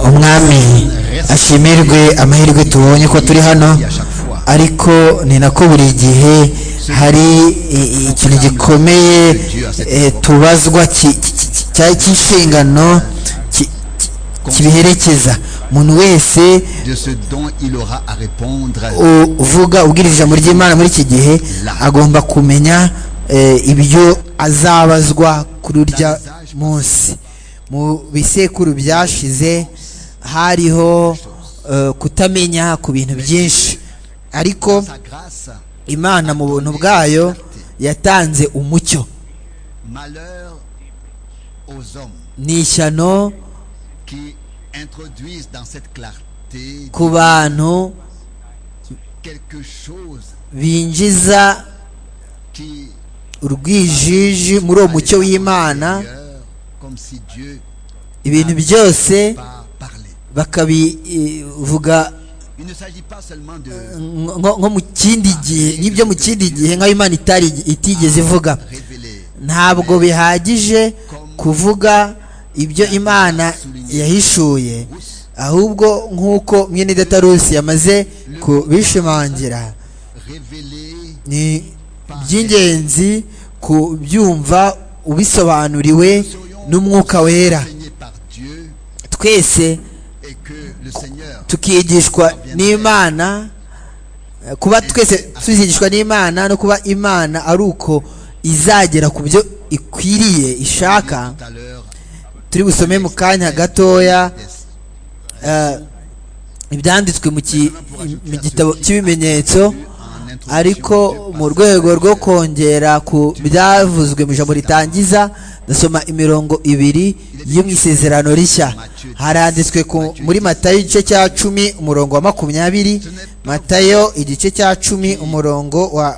umwami ashimirwe amahirwe tubonye ko turi hano ariko ni nako buri gihe hari i- i- ikintu gikomeye eh, tubazwa ki- ki- ki- cyari cy'inshingano ki- ki- kibiherekeza umuntu wese de ce dont il aura à répondre u- uvuga ubwiriza ijambo ry'imana muri iki gihe agomba kumenya eh, ibyo azabazwa kuri urya munsi mu bisekuru byashize hariho eh, kutamenya ku bintu byinshi ariko sa grâce. imana mu buntu bwayo yatanze umucyo Malheur aux hommes ni ishyano qui introduisent dans cette clarté ku bantu quelque chose binjiza qui urwijiji muri uwo mucyo w'imana D'ailleurs, comme si Dieu ibintu byose pas parlé. bakabivuga Il ne s'agit pas seulement de nko nko mu kindi gihe nk'ibyo mu kindi gihe nk'aho imana itari itigeze ivuga révéler ntabwo bihagije kuvuga ibyo imana yahishuye ahubwo nk'uko mwene datarusi yamaze kubishimangira révéler ni iby'ingenzi kubyumva ubisobanuriwe n'umwuka wera enseigné par Dieu twese et que le Seigneur tukigishwa n'imana eh, kuba twese tuzigishwa n'imana no kuba imana ari uko izagera ku byo ikwiriye ishaka tout à l'heure turi busome mu kanya gatoya test. eh, ibyanditswe mu ki- mu gitabo cy'ibimenyetso en introduction ariko mu rwego rwo kongera ku byavuzwe mu ijambo ritangiza ndasoma imirongo ibiri yo mu isezerano rishya haranditswe ku- muri matayo igice cya cumi umurongo wa makumyabiri matayo igice cya cumi umurongo wa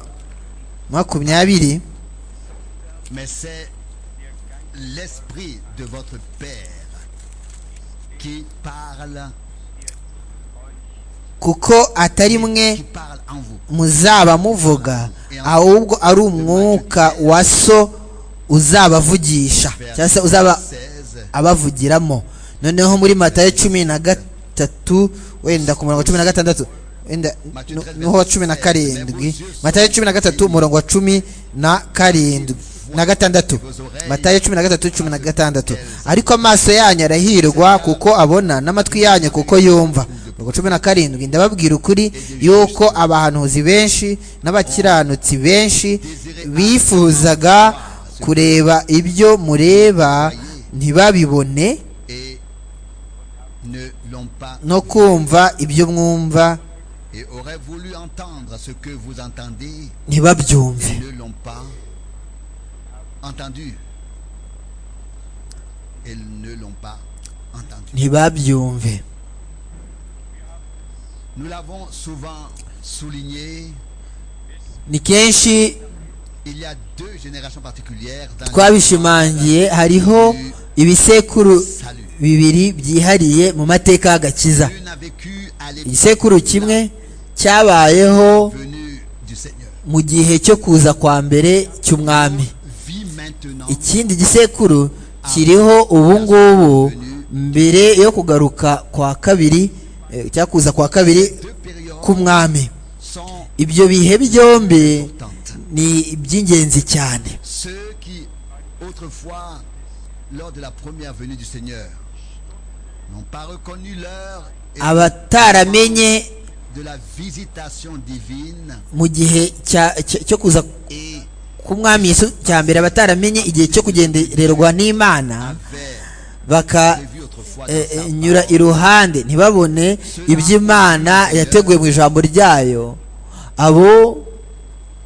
makumyabiri mais c'est l'esprit de votre Père qui parle kuko atari mwe qui parle en vous muzaba muvuga ahubwo ari umwuka wa so uzabavugisha cyangwa se uzaba 16 abavugiramo noneho muri matayo cumi na gatatu wenda ku murongo wa cumi na gatandatu wenda nu- nuho wa cumi na karindwi matayo cumi na gatatu umurongo wa cumi na karindwi na gatandatu matayo cumi na gatatu cumi na gatandatu ariko amaso yanyu arahirwa kuko abona n'amatwi yanyu kuko yumva mirongo cumi na karindwi ndababwira ukuri yuko abahanuzi benshi n'abakiranutsi benshi bifuzaga kureba ibyo mureba ntibabibone et ne l'ont pas no kumva ibyo mwumva et auraient voulu entendre ce que vous entendez ntibabyumve et ne l'ont pas entendu. Ils ne l'ont pas entendu. ntibabyumve Nous l'avons souvent souligné, ni kenshi il y a deux générations particulières dans twabishimangiye hariho ibisekuru salut. bibiri byihariye mu mateka y'agakiza Une a vécu à l'époque igisekuru kimwe cyabayeho venue du Seigneur. mu gihe cyo kuza kwa mbere cy'umwami Vit maintenant ikindi gisekuru kiriho ubu ngubu mbere yo kugaruka kwa kabiri eh, cyangwa kuza kwa kabiri deux périodes k'umwami sont ibyo bihe byombi importantes. ni iby'ingenzi cyane Ceux qui autrefois, lors de la première venue du Seigneur, n'ont pas reconnu l'heure et abataramenye de la visitation divine mu gihe cya- cya- cyo kuza et k'umwami Yesu cya mbere abataramenye igihe cyo kugendererwa n'imana vers bakanyura prévu autrefois dans sa parole. iruhande ntibabone iby'imana yateguye mu ijambo ryayo abo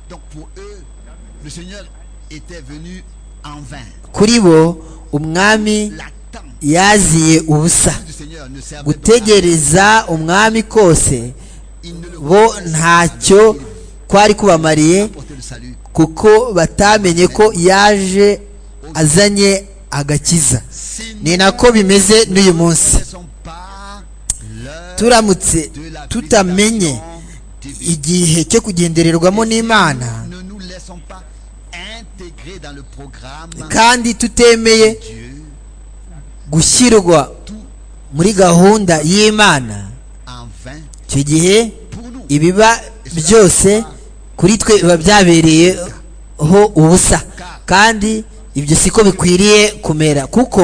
Donc pour eux, le Seigneur était venu en vain. kuri bo umwami L'attente yaziye ubusa du Seigneur ne servait donc gutegereza umwami kose Ils ne le bo ntacyo kwari kubamariye portait le salut. kuko batamenye ko yaje azanye agakiza S'ils ni nako bimeze n'uyu munsi ne sont pas l'heure turamutse de la tutamenye visitation divine. igihe cyo kugendererwamo n'imana Ne nous laissons pas intégrer dans le programme kandi tutemeye de Dieu gushyirwa muri gahunda y'imana en vain icyo gihe pour nous. ibiba byose kuri twe biba byabereyeho ubusa kandi ibyo siko bikwiriye kumera kuko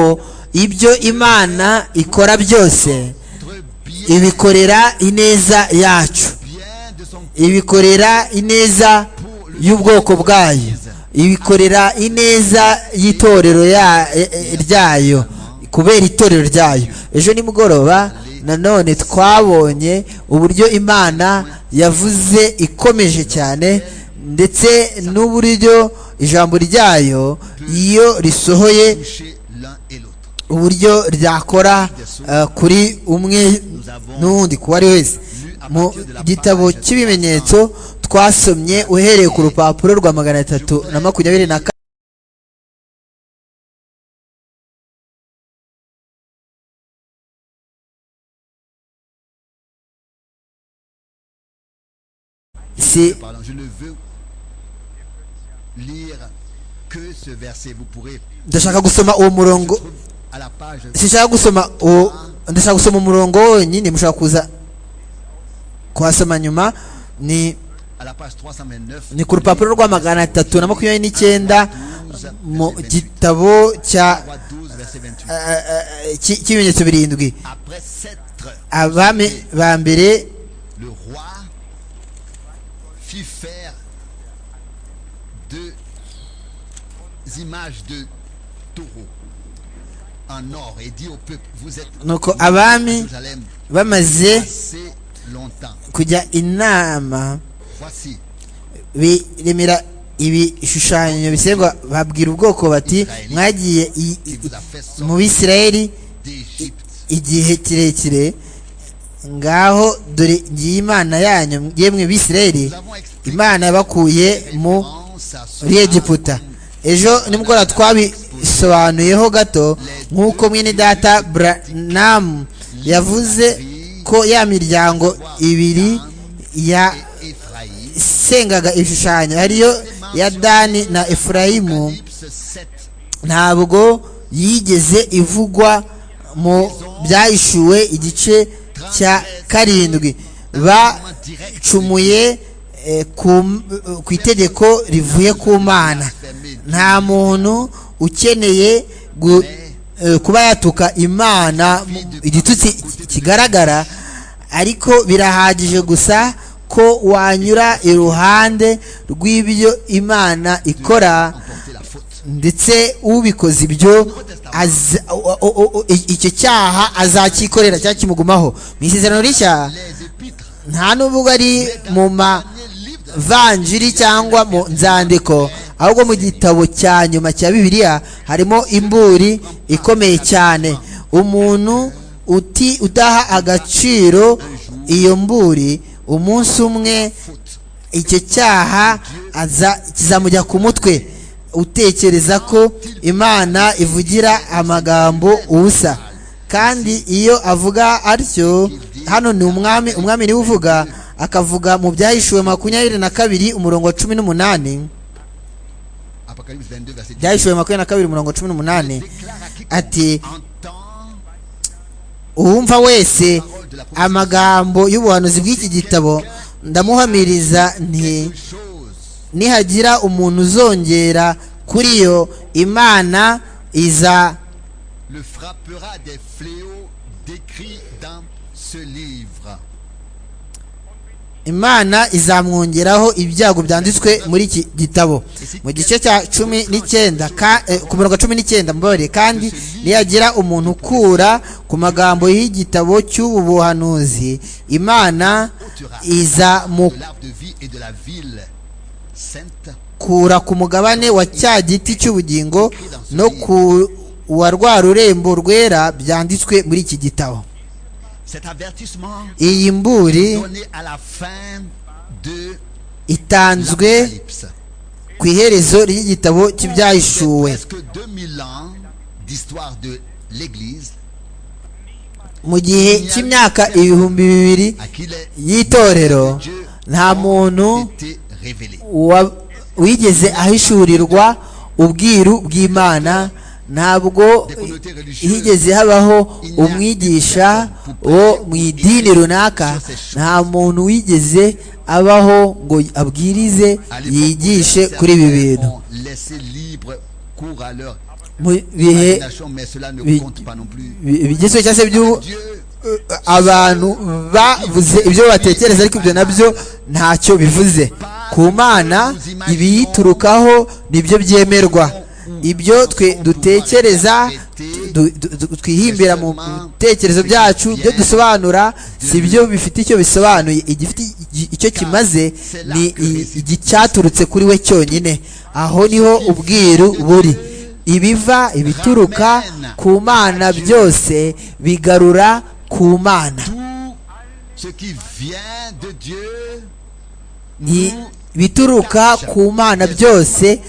ibyo imana ikora byose Notre bien, ibikorera ineza yacu bien de son ibikorera ineza y'ubwoko bwayo ibikorera ineza y'itorero ya- e- e- ryayo kubera itorero ryayo ejo nimugoroba nanone twabonye uburyo imana yavuze ikomeje cyane ndetse n'uburyo ijambo ryayo iyo risohoye toucher l'un et l'autre. uburyo ryakora eh, kuri umwe n'undi ku wari wese mu gitabo cy'ibimenyetso twasomye uhereye ku rupapuro rwa magana atatu na makumyabiri na kane si Pardon, je le veux lire que ce verset. Vous pourrez ndashaka gusoma uwo murongo à la page sinshaka gusoma uwo ndashaka gusoma umurongo wonyine mushobora kuza kuhasoma nyuma ni à la page 329. ni ku rupapuro rwa magana atatu na makumyabiri n'icyenda mu gitabo cya 3, 12, verset 28. eh, eh, cy- cy'ibimenyetso birindwi Après s'être abami ba mbere le roi fit faire deux images de taureaux en or et dit au peuple vous êtes nuko abami Jérusalem bamaze assez longtemps kujya inama voici biremera ibishushanyo bisengwa babwira ubwoko bati mwagiye i- il i- vous a fait mu sortir bisirayeli d'Égypte igihe kirekire ngaho dore ngiye imana yanyu yemwe bisirayeli nous avons expliqué imana yabakuye mu référence à ce muri egiputa ejo nimugoroba twabisobanuyeho gato nk'uko mwene data buranamu yavuze ko ya miryango ibiri ya et Ephraïm sengaga ibishushanyo ariyo ya dani na efurayimu Apocalypse 7 ntabwo yigeze ivugwa mu byahishuwe igice cya karindwi bacumuye eh, ku- ku itegeko rivuye ku mana nta muntu ukeneye gu- eh, kuba yatuka imana mu- igitutsi ki- kigaragara ariko birahagije gusa ko wanyura iruhande rw'ibyo imana ikora emporter la faute ndetse ubikoze ibyo aza- o- o- o- i- icyo cyaha azakikorera cyangwa kimugumaho mu isezerano rishya les épîtres nta n'ubwo ari mu les livres de mavanjiri cyangwa mu nzandiko ahubwo mu gitabo cya nyuma cya bibiliya harimo imburi ikomeye cyane umuntu uti udaha agaciro iyo mburi umunsi umwe faute icyo cyaha aza kizamujya ku mutwe utekereza ko imana ivugira amagambo ubusa kandi iyo avuga atyo hano ni umwami umwami niwe uvuga akavuga mu byahishuwe makumyabiri na kabiri umurongo wa cumi n'umunani Apocalypse 22 verset 10 byahishuwe makumyabiri na kabiri umurongo wa cumi n'umunani déclare à quiconque ati entend uwumva wese parole de la prophétie amagambo y'ubuhanuzi bw'iki gitabo ndamuhamiriza nti une chose nihagira umuntu uzongera kuri yo imana iza le frappera des fléaux décrits dans ce livre. imana izamwongeraho ibyago byanditswe muri iki gitabo mu gice cya cumi n'icyenda ka- eh, ku murongo wa cumi n'icyenda mbabarire kandi nihagira umuntu ukura ku magambo y'igitabo cy'ubu buhanuzi imana de l'arbre de vie et de la ville sainte izamukura ku mugabane wa cya giti cy'ubugingo no ku wa rwa rurembo rwera byanditswe muri iki gitabo cet avertissement iyi mburi donné à la fin de itanzwe l'Apocalypse. ku iherezo ry'igitabo cy'ibyahishuwe Presque 2000 ans d'histoire de l'Église mu gihe cy'imyaka ibihumbi bibiri à qui les y'itorero Dieu nta ont muntu été révélés. wa- wigeze ahishurirwa ubwiru bw'imana ntabwo higeze habaho umwigisha wo mu idini runaka nta muntu wigeze abaho ngo abwirize yigishe kuri ibi bintu laisser libre cours à leur mu bihe imagination, mais cela ne bi- compte pas non plus. bi- bigezweho cyangwa se by'ubu Dieu, eh, abantu bavuze ibyo batekereza ariko ibyo nabyo ntacyo bivuze ku mana ibiyiturukaho nibyo byemerwa ibyo twe dutekereza du- du- du- twihimbira mu bitekerezo byacu ibyo dusobanura si byo bifite icyo bisobanuye igifite igi- icyo kimaze ni i- igicyaturutse kuri we cyonyine aho niho ubwiru buri ibiva ibituruka ku mana byose bigarura ku mana tout ce qui vient de Dieu Ni- nous bituruka ku mana byose et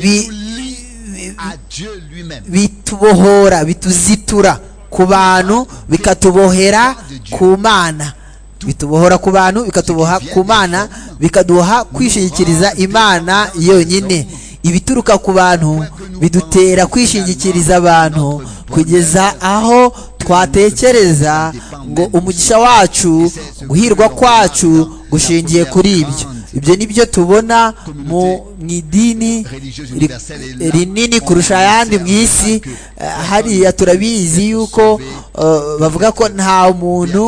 bi- nous lie à Dieu lui-même. bitubohora bituzitura ku bantu bikatubohera ku mana bitubohora ku bantu bikatuboha ku mana bikaduha kwishingikiriza imana yonyine ibituruka ku bantu bidutera kwishingikiriza abantu kugeza aho twatekereza ngo umugisha wacu guhirwa kwacu gushingiye kuri ibyo ibyo ni byo tubona mu mu idini ri- rinini kurusha ayandi mu isi eh, hariya turabizi yuko eh, bavuga ko nta muntu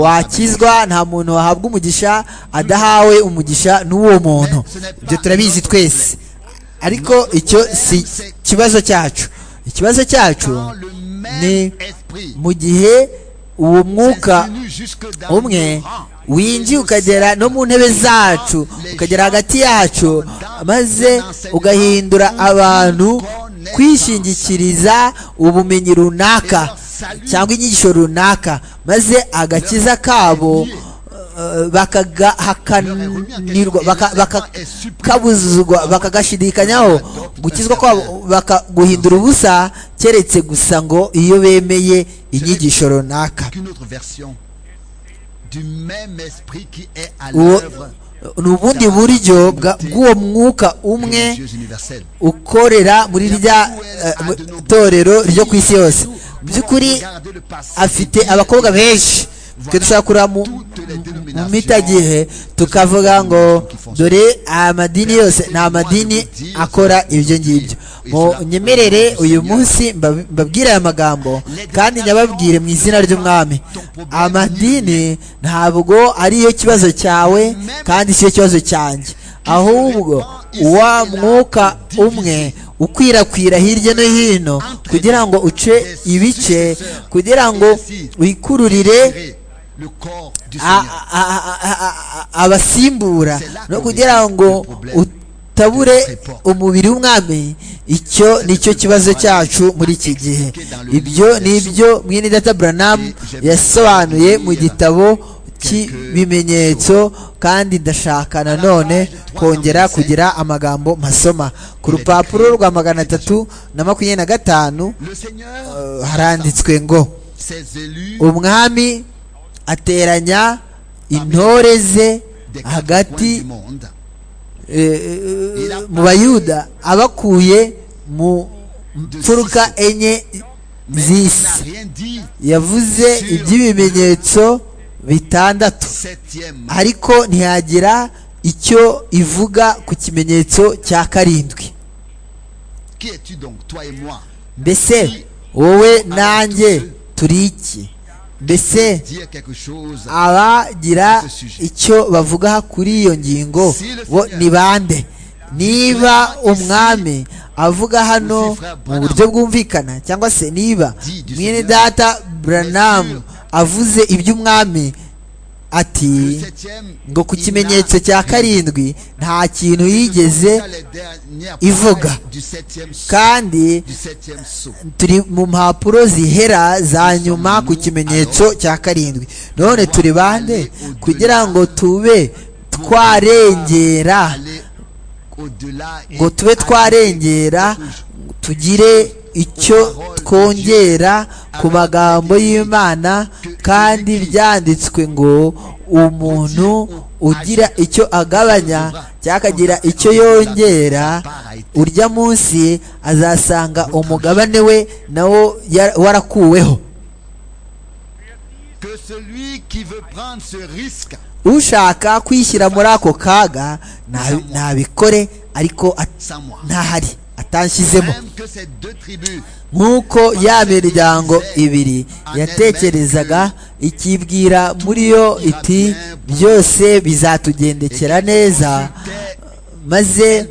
wakizwa nta muntu wahabwa umugisha adahawe umugisha n'uwo muntu ibyo turabizi twese ariko icyo si ikibazo cyacu ikibazo cyacu Quand le ni même esprit mu gihe uwo mwuka s'insinue jusque dans umwe nos rangs, winjiye ukagera no mu ntebe zacu ukagera hagati yacu maze ugahindura abantu kwishingikiriza ubumenyi runaka cyangwa inyigisho runaka maze agakiza kabo eh, bakagahakanirwa baka- baka- bakabuzuzwa bakagashidikanya gukizwa kwabo baka- guhindura ubusa keretse gusa ngo iyo bemeye inyigisho runaka qu'une autre version du même esprit qui est à uwo l'œuvre ni ubundi buryo bwa- bw'uwo mwuka umwe religieux universel. ukorera muri rya eh, mu- torero ryo ku isi yose mu by'ukuri Regardez le passé. afite abakobwa benshi twe dushobora kureba mu mu mitagihe tukavuga ngo dore amadini yose ni amadini akora ibyo ngibyo mu nyemerere uyu munsi mbab- mbabwire aya magambo kandi nyababwire mu izina ry'umwami amadini ntabwo ariyo kibazo cyawe kandi siyo kibazo cyanjye ahubwo wa mwuka umwe ukwirakwira hirya no hino kugira ngo uce ibice kugira ngo wikururire le corps du a- Seigneur. a- a- a- a- abasimbura no kugira ngo utabure umubiri w'umwami icyo nicyo kibazo cyacu muri iki gihe ibyo ni ibyo mwene data buranamu yasobanuye mu gitabo cy'ibimenyetso kandi ndashaka nanone kongera kugira amagambo mpasoma ku rupapuro rwa magana atatu na makumyabiri na gatanu Le Seigneur, eh, haranditswe ngo ses élus, umwami ateranya intore ze des quatre coins du hagati monde, eh, eh, mu bayuda abakuye mu mfuruka enye n'a z'isi rien dit. yavuze iby'ibimenyetso bitandatu Septième, ariko ntiyagira icyo ivuga ku kimenyetso cya karindwi qui es-tu donc, toi et moi mbese wowe nanjye turi iki mbese Dire quelque chose. abagira icyo bavuga kuri iyo ngingo bo ni bande niba umwami avuga hano mu buryo bwumvikana cyangwa se niba mwene data buranamu avuze iby'umwami ati Le septième, ngo ku il kimenyetso n'a cya rien karindwi nta kintu yigeze Voilà les dernières ivuga. pages du septième sceau, kandi du septième sceau. turi mu mpapuro zihera za nyuma ku kimenyetso cya karindwi none turi bande kugira ngo tube twarengera Aller au-delà et ngo tube twarengera tugire icyo twongera ku magambo y'imana kandi byanditswe ngo umuntu ugira icyo agabanya cyangwa akagira icyo yongera urya munsi azasanga umugabane we nawo yara- warakuweho que celui qui veut prendre ce risque ushaka kwishyira muri ako kaga nta- ntabikore ariko at- sans moi. ntahari atanshyizemo Même que ces deux tribus nk'uko ya miryango ibiri yatekerezaga ikibwira muri yo iti byose bizatugendekera neza maze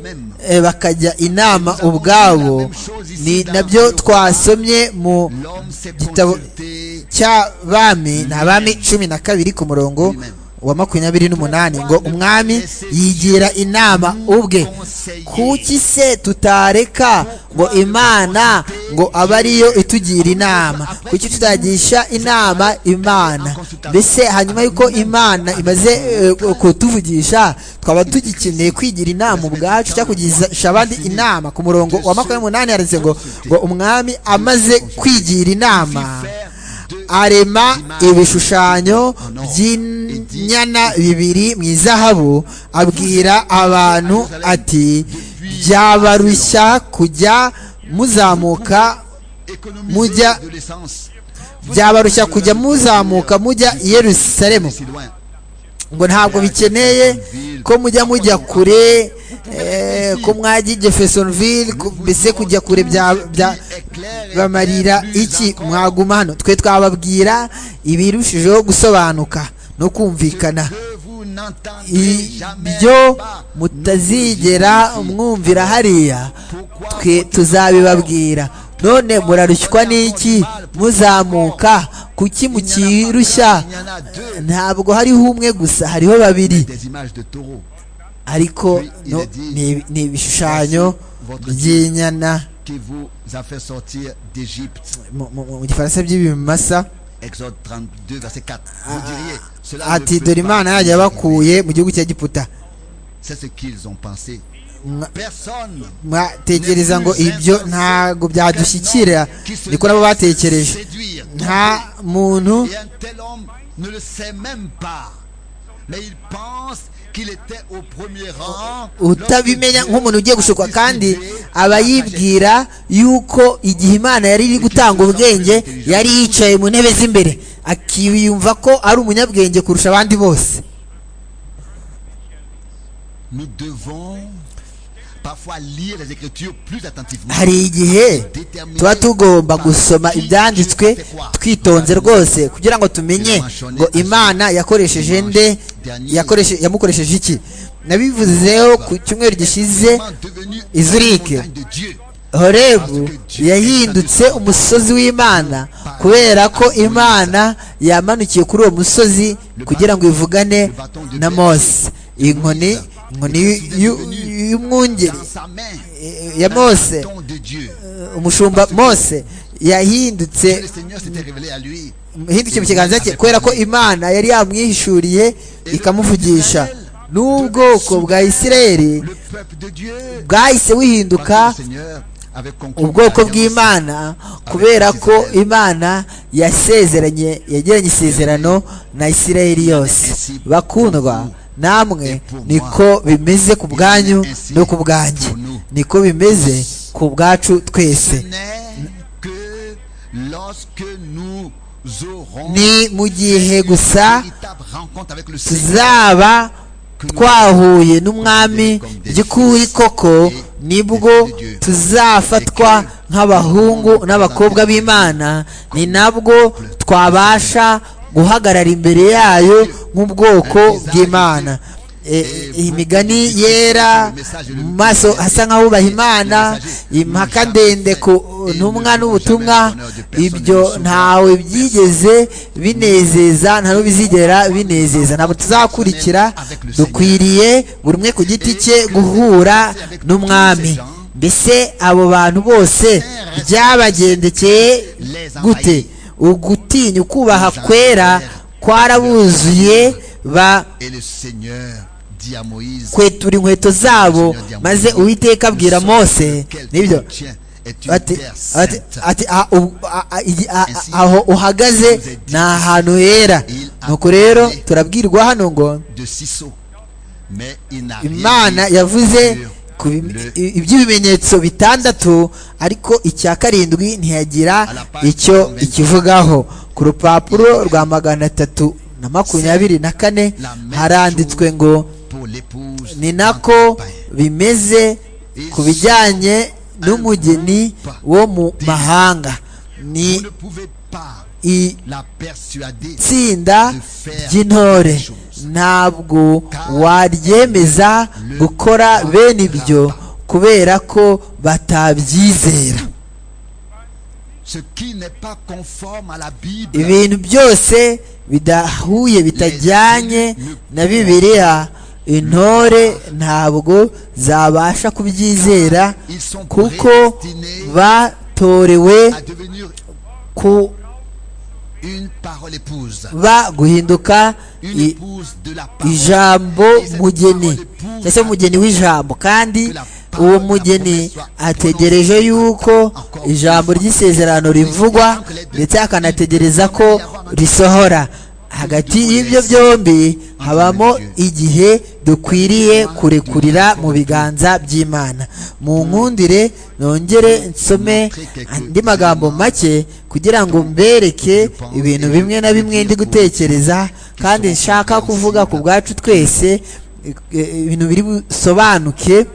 eh, bakajya inama ubwabo ni nabyo twasomye mu L'homme s'est gitabo consulté cy'abami ni abami cumi na kabiri ku murongo wa makumyabiri n'umunani ngo umwami yigira inama ubwe kuki se tutareka ngo imana ngo abe ariyo itugira inama kuki tutagisha inama imana mbese hanyuma y'uko imana imaze eh, kutuvugisha twaba tugikeneye kwigira inama ubwacu cyangwa kugisha abandi inama ku murongo wa makumyabiri n'umunani handitse ngo ngo umwami amaze kwigira inama arema ibishushanyo by'inyana bibiri mu izahabu abwira abantu ati byabarushya kujya muzamuka économiser Mujya- de l'essence. byabarushya kujya muzamuka mujya i yerusalemu Si loin. ngo ntabwo bikeneye ko mujya mujya kure eh, ko mwajya i jeffersonville ku- mbese kujya kure bya- bya- bamarira iki mwaguma hano twe twababwira ibirushijeho gusobanuka no kumvikana Que vous n'entendrez jamais ibyo pas. mutazigera mwumvira hariya twe tuzabibabwira none murarushywa n'iki muzamuka kuki Il n'y en a pas mukirushya un, il y en a deux. ntabwo hariho umwe gusa hariho babiri Des images de taureaux. ariko no- ni ni ibishushanyo by'inyana qui vous a fait sortir d'Égypte. mu- mu mu gifaransa by'ibimasa Exode 32, verset 4. Vous diriez, cela ne ati peut dore pas imana yanjye nous arriver. yabakuye mu gihugu cya giputa C'est ce qu'ils ont pensé. Mwa- Personne. mwatekereza ngo ibyo ntabwo byadushyikira niko nabo batekereje Séduire. nta muntu Et un tel homme ne le sait même pas. Mais il pense qu'il était au premier rang. utabimenya nk'umuntu ugiye gushukwa kandi aba yibwira yibwira yuko igihe imana yari iri gutanga ubwenge yari yicaye mu ntebe z'imbere akiyumva ko ari umunyabwenge kurusha abandi bose Nous devons parfois lire les Écritures plus attentivement. hari igihe tuba tugomba gusoma ibyanditswe twitonze rwose kugira ngo tumenye ngo imana yakoresheje nde yakoreshe- yamukoresheje iki nabivuzeho ku cyumweru gishize devenu Izurike. une montagne de Dieu. horebu yahindutse umusozi w'imana kubera ko imana yamanukiye kuri uwo musozi kugira ngo ivugane na mose inkoni inkoni y'u- y'u- y'umwungeri Dans sa main, eh, ya mose don de Dieu. umushumba mose yahindutse Le Seigneur s'était révélé à lui. hindukiye mu kiganza cye kubera ko imana yari yamwihishuriye ikamuvugisha n'ubwoko bwa isirayeli Le peuple de Dieu. bwahise buhinduka Parce que le Seigneur avait conclu ubwoko l'alliance. bw'imana kubera ko imana yasezeranye yagiranye isezerano na isirayeli yose bakundwa namwe niko bimeze ku bwanyu no ku bwanjye niko bimeze ku bwacu twese Ce n'est que lorsque nous aurons ni mu gihe gusa une véritable rencontre avec le Seigneur. tuzaba twahuye n'umwami by'ukuri koko nibwo tuzafatwa nk'abahungu n'abakobwa b'imana ni nabwo twabasha guhagarara imbere yayo nk'ubwoko bw'imana E- iyi migani yera mu maso hasa nk'ahubaha imana impaka ndende ku ntumwa n'ubutumwa ibyo ntawe byigeze binezeza nta n'ubizigera binezeza ntabwo tuzakurikira dukwiriye buri umwe ku giti cye guhura n'umwami mbese abo bantu bose byabagendekeye gute ugutinya ukubaha kwera kwarabuzuye ba Et le Seigneur dit à Moïse kwetura inkweto zabo maze uwiteka abwira mose nibyo ati ati ati- ati "Ah, ubu- ah, ah, igi- ah, ah, aho uhagaze ni ahantu hera nuko rero turabwirwa hano ngo de Sisso mais il n'a imana rien dit yavuze sur ku bi- le- i- iby'ibimenyetso bitandatu ariko icya karindwi ntiyagira icyo ikivugaho ku rupapuro rwa magana atatu na makumyabiri na kane haranditswe ngo pour l'épouse ni d'un nako copain. bimeze ku bijyanye n'umugeni wo mu mahanga Vous ni ne pouvez pas la persuader itsinda ry'intore ntabwo waryemeza gukora bene ibyo kubera ko batabyizera ce qui n'est pas conforme à la Bible. ibintu byose bidahuye bitajyanye na bibiliya intore ntabwo zabasha kubyizera Ils sont kuko prédestinés batorewe à devenir kuba une parole épouse, guhinduka une i- épouse de la parole. ijambo Et cette mugeni parole épouse cyangwa se mugeni w'ijambo kandi uwo mugeni ategereje yuko ijambo ry'isezerano rivugwa ndetse akanategereza ko risohora hagati y'ibyo byombi habamo igihe dukwiriye kurekurira mu biganza by'imana mu nkundire nongere nsome andi magambo make kugira ngo mbereke ibintu bimwe na bimwe ndi gutekereza kandi nshaka kuvuga ku bwacu twese e- e- ibintu biri busobanuke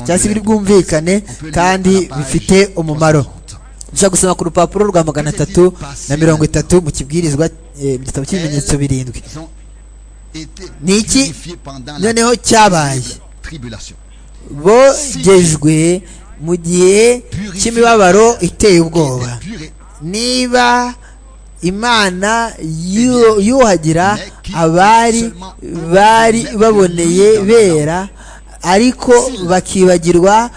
cyangwa se biri bwumvikane On peut lire à la kandi page bifite umumaro 330. dushobora gusoma ku rupapuro rwa magana atatu na mirongo itatu mu kibwirizwa e, mu gitabo cy'ibimenyetso birindwi Ils ont été Niki purifiés pendant la noneho cyabaye. terrible tribulation. bogejwe mu gihe cy'imibabaro iteye ubwoba Ils étaient purés. niba imana yu- yuhagira abari bari baboneye bera ariko bakibagirwa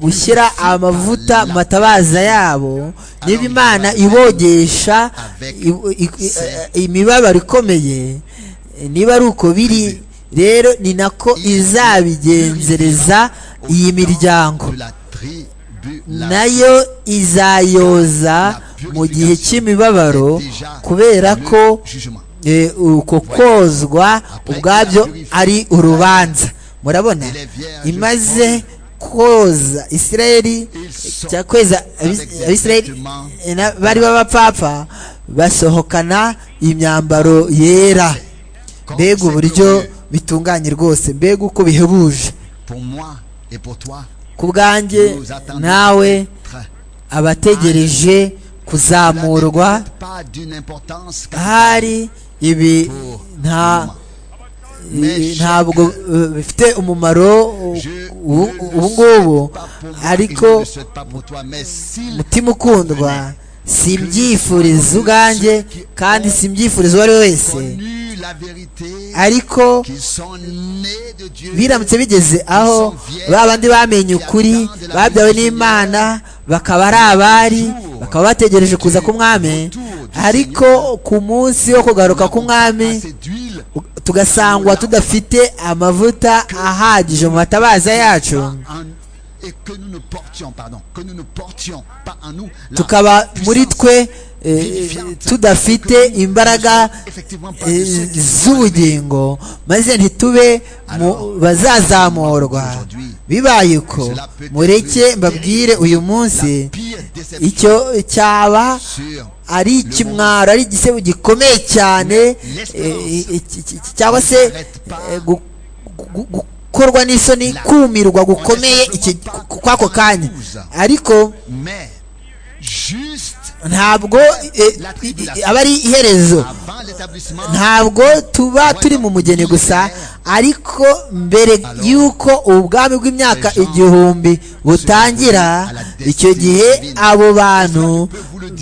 gushyira amavuta mu matabaza yabo niba imana ibogesha i- i- i- imibabaro ikomeye niba ari uko biri rero ni nako izabigenzereza iyi miryango De la tribulation. nayo izayoza mu gihe cy'imibabaro kubera ko Le jugement. eh, uko kozwa ubwabyo ari urubanza murabona imaze koza isirayeli cya kweza abis- abisirayeli eh, na- bari b'abapfapfa basohokana imyambaro yera mbega uburyo bitunganye rwose mbega uko bihebuje Pour moi et pour toi, ku bwanjye nous attendons nawe d'être- abategereje Cela kuzamurwa n'est pas d'une importance capitale hari ibi pour nta moi. i- ntabwo eh, bifite umumaro u- Je ubu ne le ubu souhaite ngubu pas pour moi et je ne ariko le souhaite pas pour toi, mais s'il mutima ukundwa simbyifuriza ubwanjye kandi simbyifuriza uwo ari we wese connu la vérité, ariko qu'ils sont nés de Dieu, biramutse bigeze aho ba bandi bamenye ukuri babyawe n'imana bakaba ari abari bakaba bategereje kuza k'umwami ariko ku munsi wo kugaruka k'umwami à cette huile, tugasangwa tudafite amavuta ahagije mu matabaza yacu pas en- et que nous ne portions, pardon, que nous ne portions pas en nous la tukaba muri puissance twe eh, tudafite imbaraga eh, z'ubugingo maze ntitube mu bazazamurwa bibaye uko mureke mbabwire uyu munsi pire déception icyo cyaba sur ari ikimwaro ari igisebo gikomeye cyane eh, eh, cyangwa se eh, gu- gu- gukorwa n'isoni kumirwa gukomeye iki- ku- kw'ako kanya ariko mais juste ntabwo eh, i- i- aba ari iherezo avant l'établissement ntabwo tuba turi mu mugeni gusa ariko mbere y'uko ubwami bw'imyaka igihumbi butangira icyo gihe abo bantu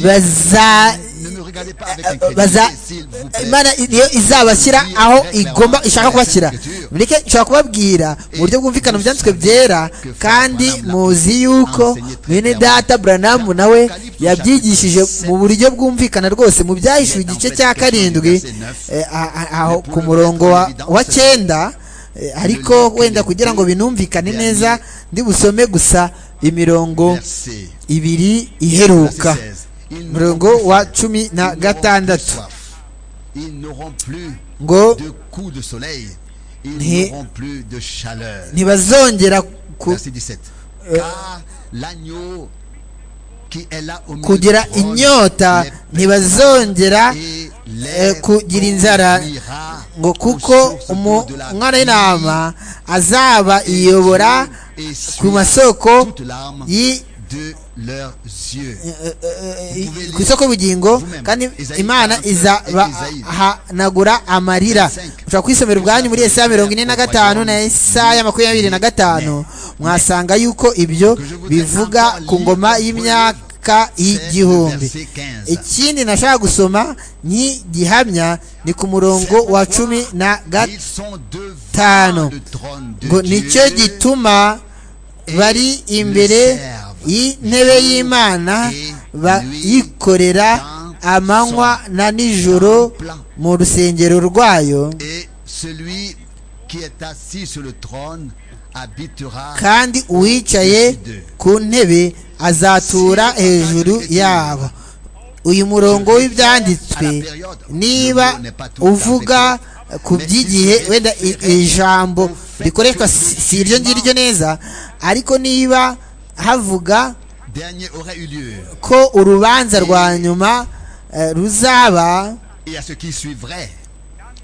baza ne me regardez pas avec incrédulité baza s'il vous plaît imana niyo izabashyira aho igomba ishaka kubashyira mureke nshobora kubabwira mu buryo bwumvikana mu byanditswe byera kandi muzi yuko bene data buranamu nawe yabyigishije mu buryo bwumvikana rwose mu byahishuwe igice cya karindwi eh, a- a- aho ku murongo wa- wa cyenda eh, ariko wenda kugira ngo binumvikane neza ndi busome gusa imirongo verset ibiri iheruka verset 16. Ils n'auront murongo plus wa faim, cumi ils na n'auront plus gatandatu soif, ils n'auront plus ngo de coups de soleil Nti- ils n'auront plus de chaleur. ntibazongera ku- Verset 17. Car l'agneau qui est là au milieu kugira du trône inyota les ntibazongera et eh, l'herbe kugira inzara ira ngo aux kuko sources umu- de la umwana vie, w'intama azaba et iyobora Dieu essuie ku masoko toute larme y- de leurs yeux. eh, eh, eh, ku isoko y'ubugingo kandi Isaïe imana 45, Isaïe. izahanagura amarira 25. ushobora kwisomera ubwanyu muri esaya mirongo ine na gatanu na esaya makumyabiri na gatanu mwasanga yuko ibyo bivuga ku ngoma y'imyaka C'est le y'igihumbi verset 15. ikindi nashaka gusoma nk'igihamya ni ku murongo wa cumi na gatanu Ils sont devant gatanu. le trône ngo de nicyo Dieu gituma bari imbere y'intebe y'imana bayikorera amanywa na nijoro mu rusengero rwayo et celui qui est assis sur le trône habitera kandi uwicaye ku ntebe azatura hejuru yabo uyu murongo w'ibyanditswe niba uvuga ku by'igihe wenda i- ijambo rikoreshwa si si iryo ngiryo neza ariko niba havuga dernier aura eu lieu ko urubanza rwa nyuma eh, ruzaba et à ce qui suivrait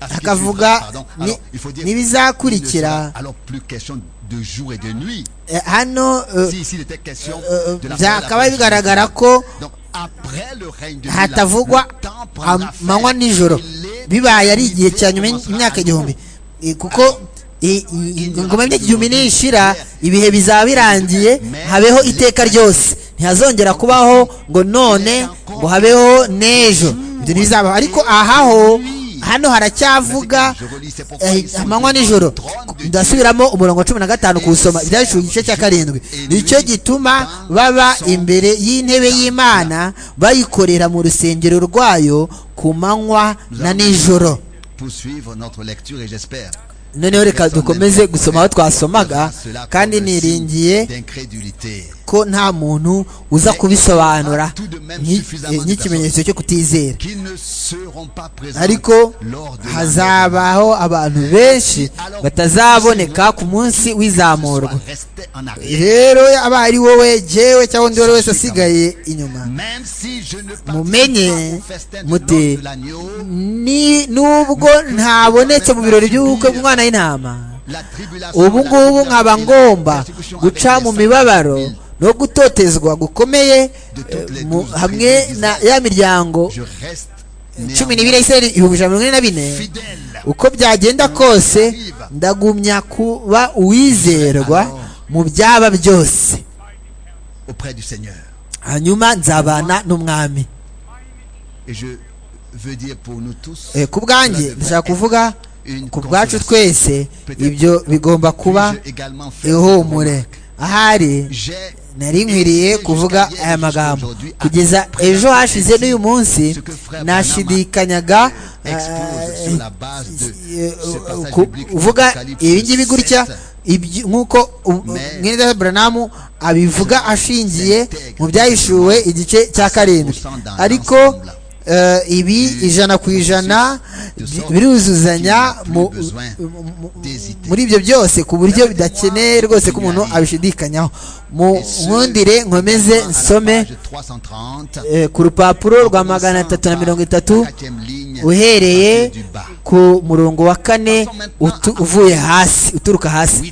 à ce qui suivra, hakavuga pardon. ni- Alors, il faut dire il ne sera n'ibizakurikira alors plus question de jour et de nuit Eh, hano eh, si ici il était question eh, de la byakabaye fin de la bigaragara période. ko Donc, après le règne de Milan, hatavugwa le temps prendra fin. amanywa nijoro Il est- bibaye ari igihe cya nyuma commencera y'imyaka à nouveau. igihumbi Eh, kuko eh, eh, ingoma y'imyaka igihumbi nishira ibihe bizaba birangiye habeho iteka ryose ntihazongera kubaho ngo none ngo habeho n'ejo ibyo ntibizabaho ariko ahaho hano haracyavuga Je relis, c'est pourquoi eh, ils sont amanywa devant nijoro le trône de ndasubiramo umurongo wa cumi na gatanu kuwusoma ibyanditswe igice cya karindwi nicyo gituma baba imbere y'intebe y'imana bayikorera mu rusengero rwayo ku manywa na nijoro poursuivre notre lecture et j'espère noneho reka dukomeze gusoma aho twasomaga kandi niringiye d'incrédulité ko nta muntu uza kubisobanura nk'i- nk'ikimenyetso cyo kutizera qui ne seront pas présents ariko lors de la mort. hazabaho abantu benshi batazaboneka ku munsi Soit w'izamurwa resté en arrière. rero aba ari wowe jewe cyangwa undi uwo ari wese asigaye inyuma Même si je ne Mumenye, participe pas au festin de mute. l'ordre de l'agneau, ni nubwo ntabonetse mu birori by'ubukwe bw'umwana w'intama la tribulation, ubu la ngubu douleur nkaba et la ngomba persécution guca avec mu les mibabaro saints. no gutotezwa gukomeye eh, mu- hamwe na ya miryango Je reste cumi néanmoins n'ibiri ya isirayeli ibihumbi ijana na mirongo ine na bine fidèle uko byagenda kose ndagumya kuba uwizerwa mu byaba byose auprès du Seigneur. hanyuma nzabana n'umwami Et je veux dire pour nous tous, Eh, ku bwanjye ndashaka kuvuga ku bwacu twese ibyo bigomba kuba puis-je également faire cette ihumure remarque. ahari J'ai nari nkwiriye kuvuga aya magambo kugeza ejo hashize n'uyu munsi nashidikanyaga expose eh, sur la base de eh, ce passage ku- biblique uvuga d'Apocalypse ibi ngibi gutya 7. ibyo- nk'uko mwene buranamu abivuga ashingiye mu byahishuwe igice cya karindwi ariko eh, ibi ijana ku ijana bi- biruzuzanya mu- mu- muri ibyo byose ku buryo bidakeneye rwose ko umuntu abishidikanyaho mu nkundire nkomeze nsome eh, ku rupapuro rwa magana atatu na mirongo itatu uhereye ku murongo wa kane utu- uvuye hasi uturuka hasi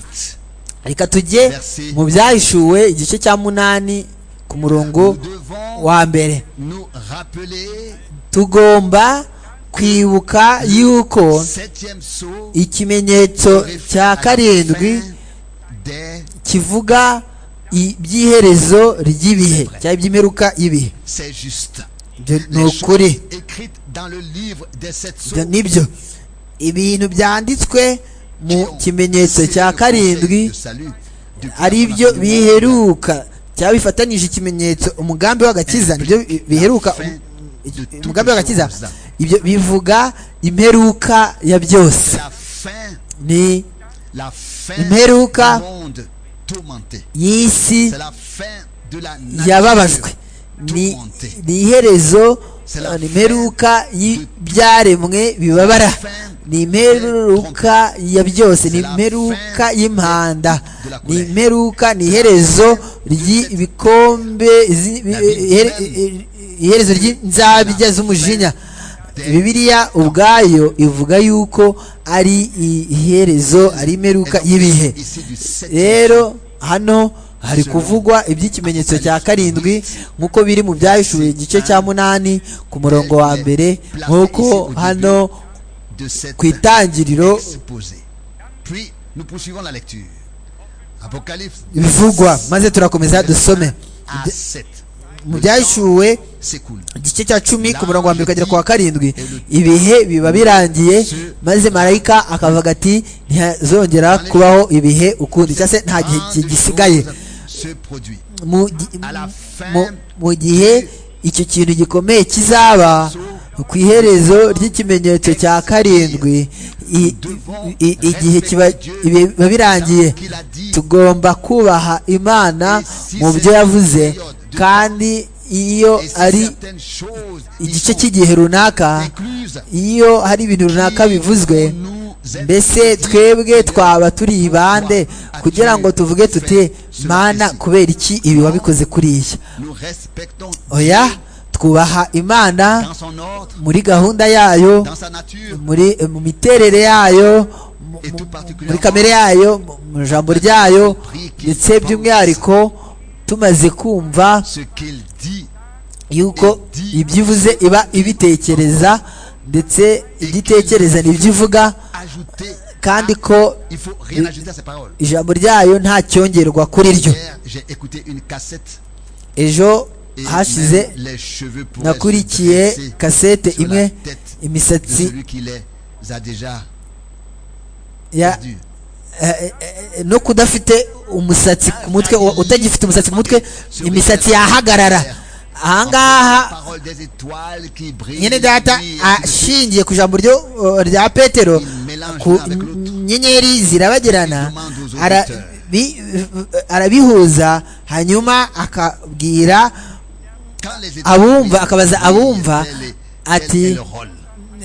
reka tujye mu byahishuwe igice cya munani ku murongo wa mbere tugomba kwibuka yuko ikimenyetso cya karindwi kivuga iby'iherezo ry'ibihe cyangwa iby'imperuka y'ibihe ibyo ni ukuri ibyo ni byo ibintu byanditswe mu kimenyetso cya karindwi ari byo biheruka cyangwa bifatanije ikimenyetso umugambi w'agakiza nibyo bi- biheruka um- umugambi w'agakiza ibyo bivuga imperuka ya byose ni Imperuka imperuka y'isi yababajwe yababajwe ni ni iherezo C'est la ni imperuka y'ibyaremwe bibabara ni imperuka ya byose ni imperuka y'impanda ni imperuka ni iherezo ry'ibikombe zi- bi- ihere- i- iherezo ry'inzabya z'umujinya bibiliya ubwayo ivuga yuko ari iherezo ari imperuka y'ibihe ici du septième rero hano hari kuvugwa iby'ikimenyetso cya karindwi nk'uko biri mu byahishuwe igice cya munani ku murongo wa mbere nk'uko hano de cette ku itangiriro exposé. Puis nous poursuivons la lecture. Apocalypse bivugwa maze turakomeza dusome à 7. mu byahishuwe S'écoule. igice cya cumi ku murongo wa mbere ukagera ku wa karindwi ibihe biba birangiye maze marayika akavuga ati ntihazongera kubaho ibihe ukundi cyangwa se nta gihe Tant de gisigaye choses se produit. mu gi- mu- mu gihe icyo kintu gikomeye kizaba ku iherezo ry'ikimenyetso cya karindwi i- i- igihe kiba ibi- biba birangiye qu'il a dit tugomba kubaha imana mu byo yavuze kandi iyo et si ari certaines choses y igice sont cy'igihe runaka incluses, iyo hari ibintu runaka bivuzwe mbese twebwe twaba turi bande kugira ngo tuvuge tuti mana kubera iki ibi wabikoze kuriya nous respectons oya twubaha imana dans son ordre, muri gahunda yayo dans sa nature, muri mu miterere yayo mu- et tout mu- muri particulièrement kamere yayo mu- mu ijambo ryayo ndetse by'umwihariko tumaze kumva ce qu'il dit yuko ibyivuze iba ibitekereza ndetse igitekereza nibyivuga ajouter. kandi ko Il faut rien ajouter à ses paroles. ijambo ryayo nta cyongerwa kuri ryo Hier, j'ai écouté une cassette ejo et hashize même les cheveux pourraient se nakurikiye dresser kasete sur la imwe tête de imisatsi celui qui les a déjà ya perdus. eh, eh, no kudafite umusatsi ku mutwe u- utagifite umusatsi ku mutwe imisatsi yahagarara ahangaha Parole des étoiles qui brillent. nyine data nuit et qui ashingiye ku ijambo ryo uh, rya petero ku nyenyeri zirabagirana ara- bi- arabihuza hanyuma akabwira Quand les étoiles abumva brillent, akabaza abumva tel est- tel est ati le rôle.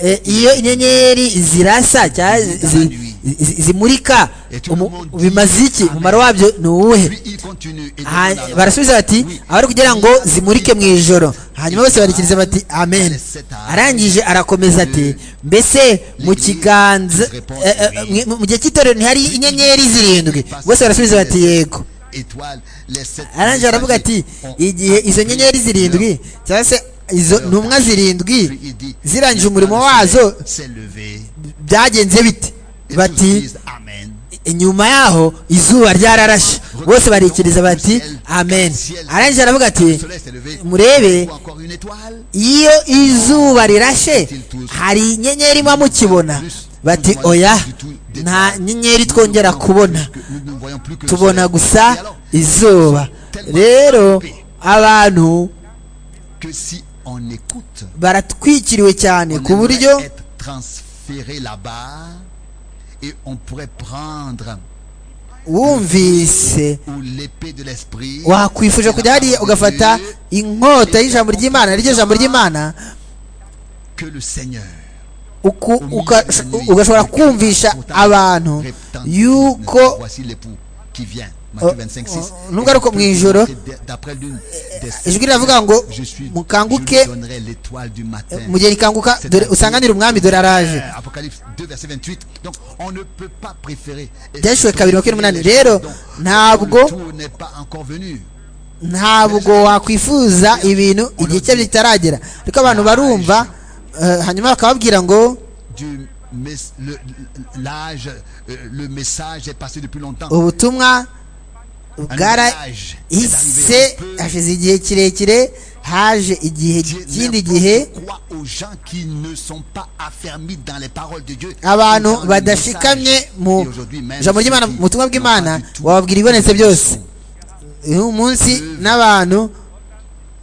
eh, iyo inyenyeri zirasa cyangwa zi- zi- zi- zimurika umu- bimaze iki umumaro wabyo ni uwuhe Puis il continue et Ha- demande à barasubiza bati abari kugira ngo zimurike mu ijoro hanyuma bose barikiriza bati amen arangije arakomeza ati mbese mu kiganza eh, eh, mwe- mu gihe cy'itorero ntihari inyenyeri zirindwi bose barasubiza bati yego étoiles, les sept arangije aravuga ati igihe izo nyenyeri zirindwi cyangwa se izo ntumwa zirindwi Puis il dit, zirangije l'étoile umurimo du wazo soleil s'est levée. byagenze bite Et tous bati disent Amen. inyuma yaho izuba ryararashe bose barikiriza bati amen arangije aravuga Le ati soleil s'est levé. murebe Ou encore une étoile. iyo izuba rirashe hari inyenyeri imwe mukibona bati oya nta nyenyeri twongera kubona Nous ne voyons plus que le tubona soleil. gusa Et alors, izuba rero abantu que si on écoute, baratwikiriwe cyane on ku pourrait buryo être transféré là-bas et on pourrait prendre wumvise ou l'épée de l'esprit. wakwifuje kujya hariya ugafata inkota y'ijambo ry'imana n'iryo jambo ry'imana que le Seigneur uku- au milieu uka- de la nuit, ugashobora le cri kumvisha pourtant abantu retentissant. yuko voici l'époux qui vient Matthieu Oh, 25 6 oh, n'ugaruka mu ijoro, d'après l'une des sept ijwi riravuga ngo je suis mukanguke je lui donnerai l'étoile du matin mu gihe rikanguka dore usanganire umwami dore araje Euh, Apocalypse 2 verset 28 donc on ne peut pas préférer et byashyuwe kabiri makumyabiri n'umunani rero le ntabwo tour n'est pas encore venu ntabwo wakwifuza ibintu igihe cyabyo kitaragera ariko abantu barumva eh, hanyuma bakababwira ngo du mes- le- l'âge euh, le message est passé depuis longtemps ubutumwa Un bwarahise âge est arrivé. On peut- hashize igihe kirekire haje igihe Dieu ikindi n'importe gihe quoi aux gens qui ne sont pas affermis dans les paroles de Dieu. abantu Dans le badashikamye message. mu Et aujourd'hui, même ijambo ceux ry'imana qui mu butumwa n'ont bw'imana pas du tout wababwira ibonetse byose uyu munsi n'abantu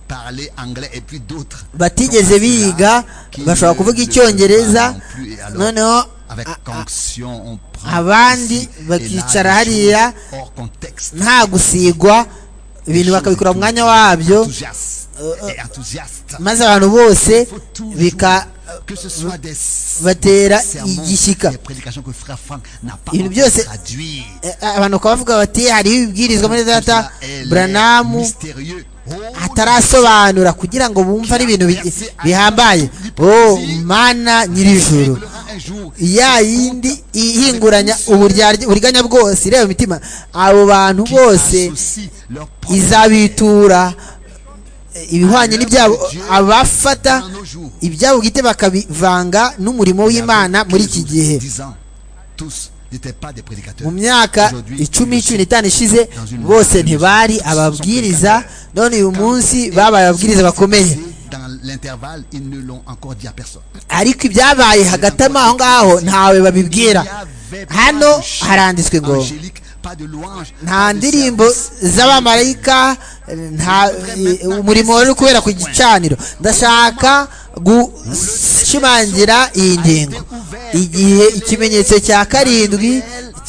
Parler anglais et puis d'autres. batigeze biga bashobora kuvuga icyongereza noneho Avec a- a- conction, on prend abandi ici et là bakicara des hariya choses hors contexte. nta gusigwa ibintu bakabikora mu mwanya wabyo Enthousiaste. et enthousiastes. maze abantu bose faut toujours bika que ce soit des batera sermons, igishyika des prédications que frère Franck n'a pas Ibintu encore byose- traduit. Eh, abantu bakaba bavuga bati hariho ibibwirizwa muri data buranamu atarasobanura kugira ngo bumve ari ibintu bi- bihambaye oh mana nyirijuru ya yindi ihinguranya uburyarya- uburiganya bwose ireba imitima abo bantu bose izabitura eh, ibihwanye n'ibyabo abafata ibyabo bwite bakabivanga n'umurimo w'imana muri iki gihe mu myaka icumi cumi n'itanu ishize bose ntibari ababwiriza none uyu munsi babaye ababwiriza bakomeye dans l'intervalle ils ne l'ont encore dit à personne ariko ibyabaye hagati ama- aho ngaho ntawe babibwira hano haranditswe ngo nta ndirimbo z'abamarayika nta eh, umurimo wari uri kubera ku gicaniro ndashaka gushimangira iyi ngingo igihe ikimenyetso cya karindwi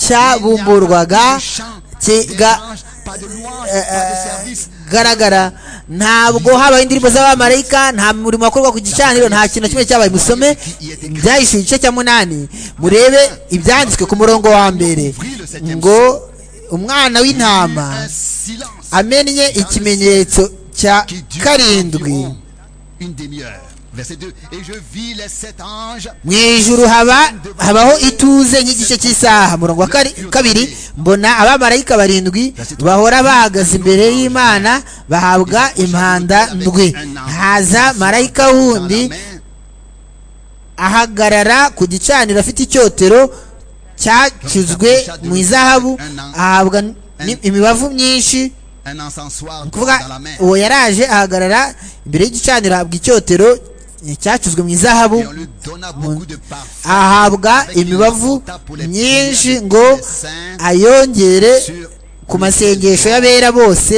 cyabumburwaga kiga garagara ntabwo habaho indirimbo z'abamarayika nta murimo wakorwa ku gicaniro nta kintu na kimwe cyabaye musome byahishuye igice cya munani murebe ibyanditswe ku murongo wa mbere ngo umwana w'intama un silence amennye ikimenyetso cya qui dure karindwi environ une demi-heure verset 2 et je vis les sept anges mu ijuru haba habaho ituze nk'igice cy'isaha murongo wa kari- kabiri mbona abamarayika barindwi bahora bahagaze imbere y'imana bahabwa impanda ndwi haza marayika dans la wundi main ahagarara ku gicaniro afite icyotero cyacuzwe mu izahabu ahabwa ni- imibavu myinshi un encensoir ni ukuvuga dans la main uwo yaraje ahagarara imbere y'igicaniro ahabwa icyotero cyacuzwe mu izahabu et on lui donna beaucoup de parfums ahabwa imibavu myinshi ngo ayongere ku masengesho y'abera bose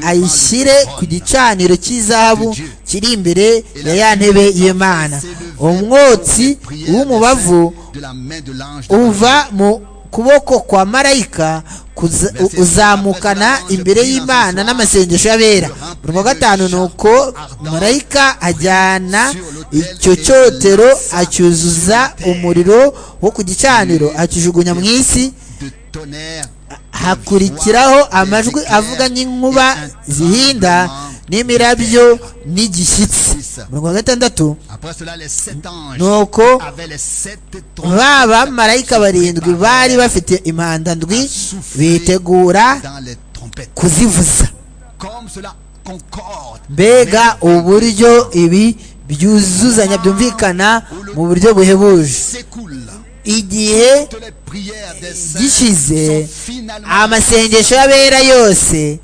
ayishyire ku gicaniro cy'izahabu kiri imbere ya ya ntebe y'imana umwotsi w'umubavu de la main de l'ange de la- uva mu kuboko kwa marayika kuza- u- uzamukana imbere y'imana n'amasengesho y'abera buri wa gatanu ni uko marayika ajyana icyo cyotero acyuzuza umuriro wo ku gicaniro akijugunya mu isi de tonnerre hakurikiraho amajwi avuga nk'inkuba zihinda n'imirabyo n'igishyitsi mirongo gatandatu après cela les sept anges nuko avaient les sept trompes ba bamarayika barindwi bari bafite impanda ndwi bitegura dans les trompettes kuzivuza comme cela concorde mbega uburyo ibi byuzuzanya byumvikana mu buryo buhebuje s'écoule igihe toutes les prières des gishize saints sont finalement amasengesho y'abera yose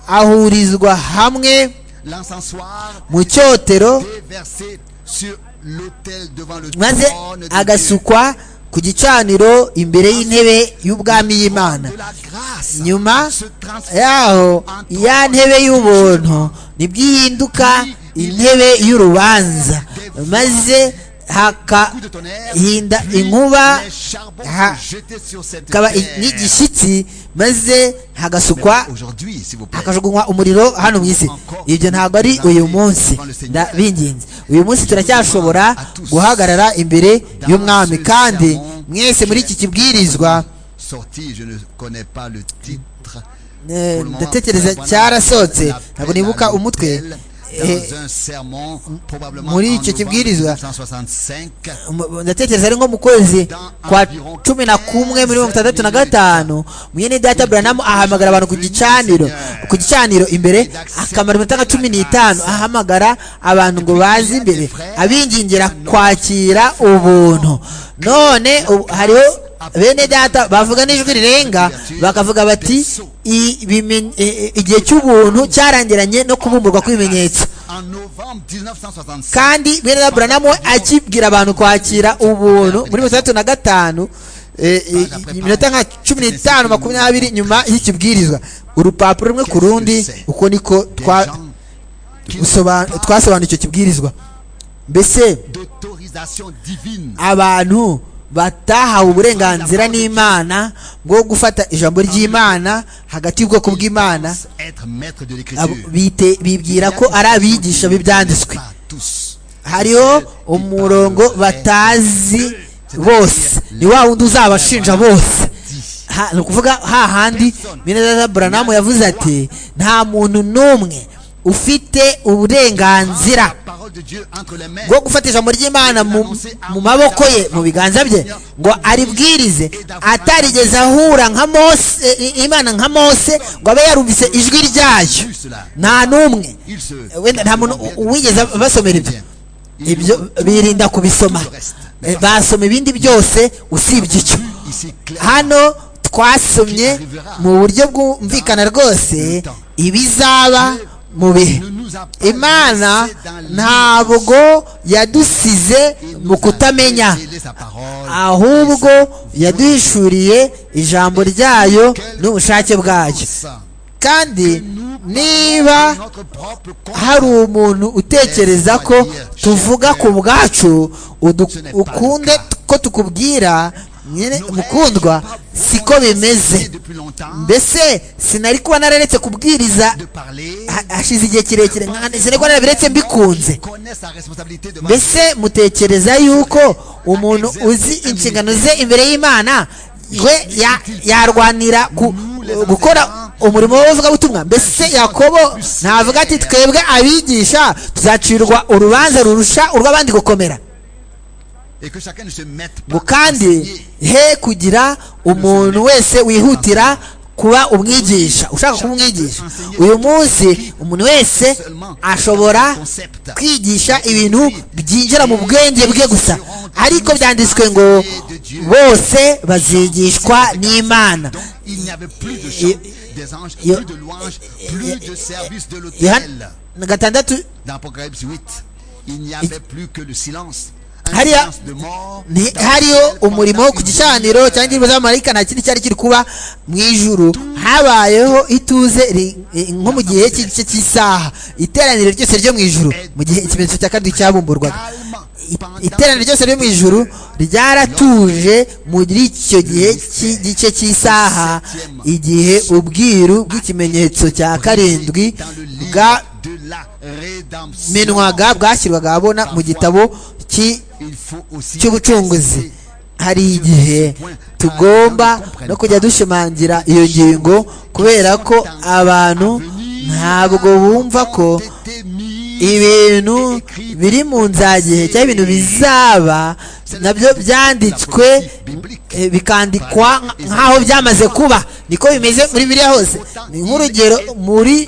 ahurizwa hamwe l'encensoir mu cyotero déversé sur l'autel devant le maze trône de Dieu. agasukwa ku gicaniro imbere y'intebe y'ubwami y'imana de la grâce nyuma se transforme yaho ya ntebe y'ubuntu nibwo ihinduka intebe y'urubanza maze coup de tonnerre hakahinda puis inkuba les charbons ha- sont jetés sur cette hakaba i- terre. n'igishyitsi maze hagasukwa aujourd'hui s'il vous plaît hakajugunywa umuriro hano mu isi ibyo ntabwo ari uyu munsi ndabinginze uyu munsi turacyashobora guhagarara imbere y'umwami kandi mwese muri iki kibwirizwa sorti je ne connais pas le titre Eh, Pour le moment, ndatekereza Bwana cyarasohotse ntabwo l'appelle à nibuka umutwe l'autel Eh, dans un sermon, probablement muri en icyo novembre kibwirizwa. 1965, mu- ndatekereza ari nko mu kwezi kwa cumi na kumwe muri mirongo itandatu na gatanu mwene data buranamu ahamagara abantu ku gicaniro ku gicaniro imbere akamara iminota nka cumi n'itanu ahamagara abantu ngo baze imbere abingingira kwakira ubuntu none ubu- hariho bene data bavuga n'ijwi rirenga bakavuga bati "I- ibimen- i- i- igihe cy'ubuntu cyarangiranye no kubumburwa kw'ibimenyetso en novembre 1965 kandi bene Aburahamu we akibwira abantu kwakira ubuntu muri mirongo itandatu na gatanu eh, eh, iminota nka cumi n'itanu makumyabiri nyuma y'ikibwirizwa urupapuro rumwe ku rundi uko niko des twa- gens qui n'ont gusoba- pas twasobanuye icyo kibwirizwa mbese d'autorisation divine abantu batahawe uburenganzira n'imana bwo gufata ijambo ry'imana hagati y'ubwoko Ils bw'imana pensent être maître de abo l'écriture. bite- bibwira ko ari abigisha b'ibyanditswe Pas tous. hariho umurongo batazi bose ni wa wundi uzabashinja bose Ha- ni ukuvuga hahandi mineza buranamu yavuze ati nta muntu n'umwe ufite uburenganzira La parole de Dieu entre les mains. bwo gufata ijambo ry'imana mu mu maboko ye mu biganza bye ngo aribwirize atarigeze ahura nka mose eh, imana nka mose ngo abe yarumvise ijwi ryayo Plus cela. nta n'umwe Ils se. wenda nta muntu u- uwigeze basomera ibyo Ils ibyo birinda kubisoma Eh, basoma ibindi byose usibye icyo Ici clair. hano twasomye mu buryo bwumvikana rwose ibizaba mu bihe imana ntabwo yadusize mu kutamenya Sa parole. ahubwo yaduhishuriye ijambo ryayo n'ubushake bwayo Ça. kandi Nous parlons niba de notre propre corps. hari umuntu utekereza ko tuvuga ku bwacu udu- ukunde ko tukubwira nyine mukundwa siko bimeze Depuis longtemps. mbese sinari kuba nararetse kubwiriza De parler. ha- hashize igihe kirekire nka- sinari kuba narabiretse mbikunze Connaît sa responsabilité devant mbese mutekereza yuko umuntu uzi inshingano ze imbere y'imana we ya- yarwanira ku- gukora umurimo w'abavugabutumwa mbese yakobo ntavuga ati twebwe abigisha tuzacirwa urubanza rurusha urw'abandi gukomera et que chacun ne se mette pas ngo à kandi enseigner. he kugira umuntu wese wihutira kuba umwigisha ushaka kuba umwigisha uyu munsi umuntu wese ashobora kwigisha ibintu byinjira mu bwenge bwe gusa ariko byanditswe ngo bose bazigishwa n'imana Donc il n'y avait plus de chant Yo- des anges, yo- plus de louanges, plus de service de l'autel. yohana gatandatu Dans Apocalypse 8, il n'y avait plus que le silence. Un Hariya- silence de mort. ni dans hariho lequel pendant umurimo ku une gicaniro cyangwa indirimbo z'abamarayika nta kindi cyari kiri kuba mu ijuru habayeho ituze ri- i- nko mu gihe cy'igice cy'isaha iteraniro ryose ryo mu ijuru mu gihe ikimenyetso cya karindwi cyabumburwaga calme, I- pendant iteraniro que ryose ryo mu ijuru ryaratuje muri icyo gihe cy'igice cy'isaha igihe ubwiru bw'ikimenyetso cya karindwi dans le livre bwa de la rédemption. minwaga bwashyirwaga ahabona mu gitabo cy'i Il faut aussi cy'ubucunguzi rester hari igihe tugomba no kujya dushimangira iyo ngingo kubera ko abantu ntabwo bumva ko ibintu biri mu nzagihe cyangwa ibintu bizaba nabyo byanditswe eh, bikandikwa nk'aho byamaze kuba niko bimeze muri biriya hose ni nk'urugero muri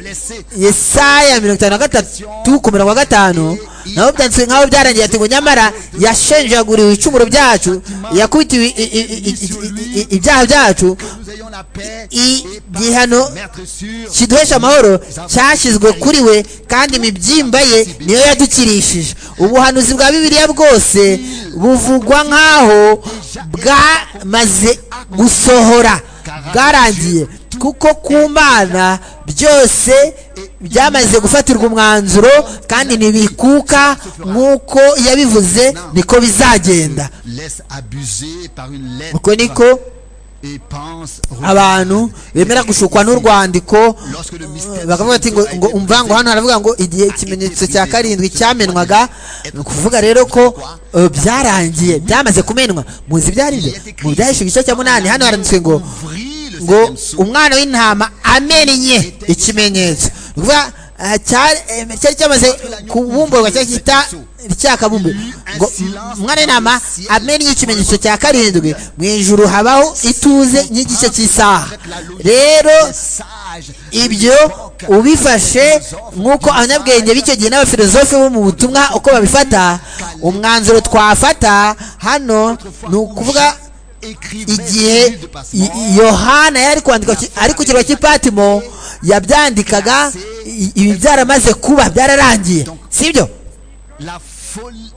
yesaya mirongo itanu na gatatu ku mirongo gatanu nabo byanditswe nk'aho byarangiye ati ngo nyamara yashenjaguriwe icumuro byacu yakubitiwe i- i- i- i- i- i- ibyaha byacu nous ayons la paix i- et par igihano maître sûr, kiduhesha amahoro cyashyizwe kuri we kandi imibyimba ye niyo yadukirishije ubuhanuzi bwa bibiliya bwose buvugwa nk'aho bwamaze gusohora bwarangiye kuko ku mana byose byamaze gufatirwa umwanzuro kandi ntibikuka nk'uko yabivuze niko bizagenda laisse abuser par une lettre uko niko et pense abantu bemera gushukwa n'urwandiko lorsque le mystère bakavuga ati ngo ngo umva ngo hano haravuga ngo igihe ikimenyetso cya karindwi cyamenwaga ni ukuvuga rero ko eh, byarangiye byamaze kumenwa muzi ibyari byo mu byahishwe igice cya munani hano haranditswe ngo ouvrit le ngo septième sceau umwana w'intama amennye ikimenyetso ni ukuvuga eh, cyari eh, cyari cyamaze kubumburwa cyangwa cyita ryakabumbuye ngo umwana w'intama amennye ikimenyetso cya karindwi mu ijuru habaho ituze nk'igice cy'isaha rero des sages ibyo ubifashe nk'uko abanyabwenge b'icyo gihe n'abafilozofe bo mu butumwa uko babifata umwanzuro twafata hano ni ukuvuga écrivait igihe de I- passement I- yohana yari kwandika ki- ari ku kirwa cy'i patimo yabyandikaga i- ibi byaramaze kuba byararangiye sibyo la folie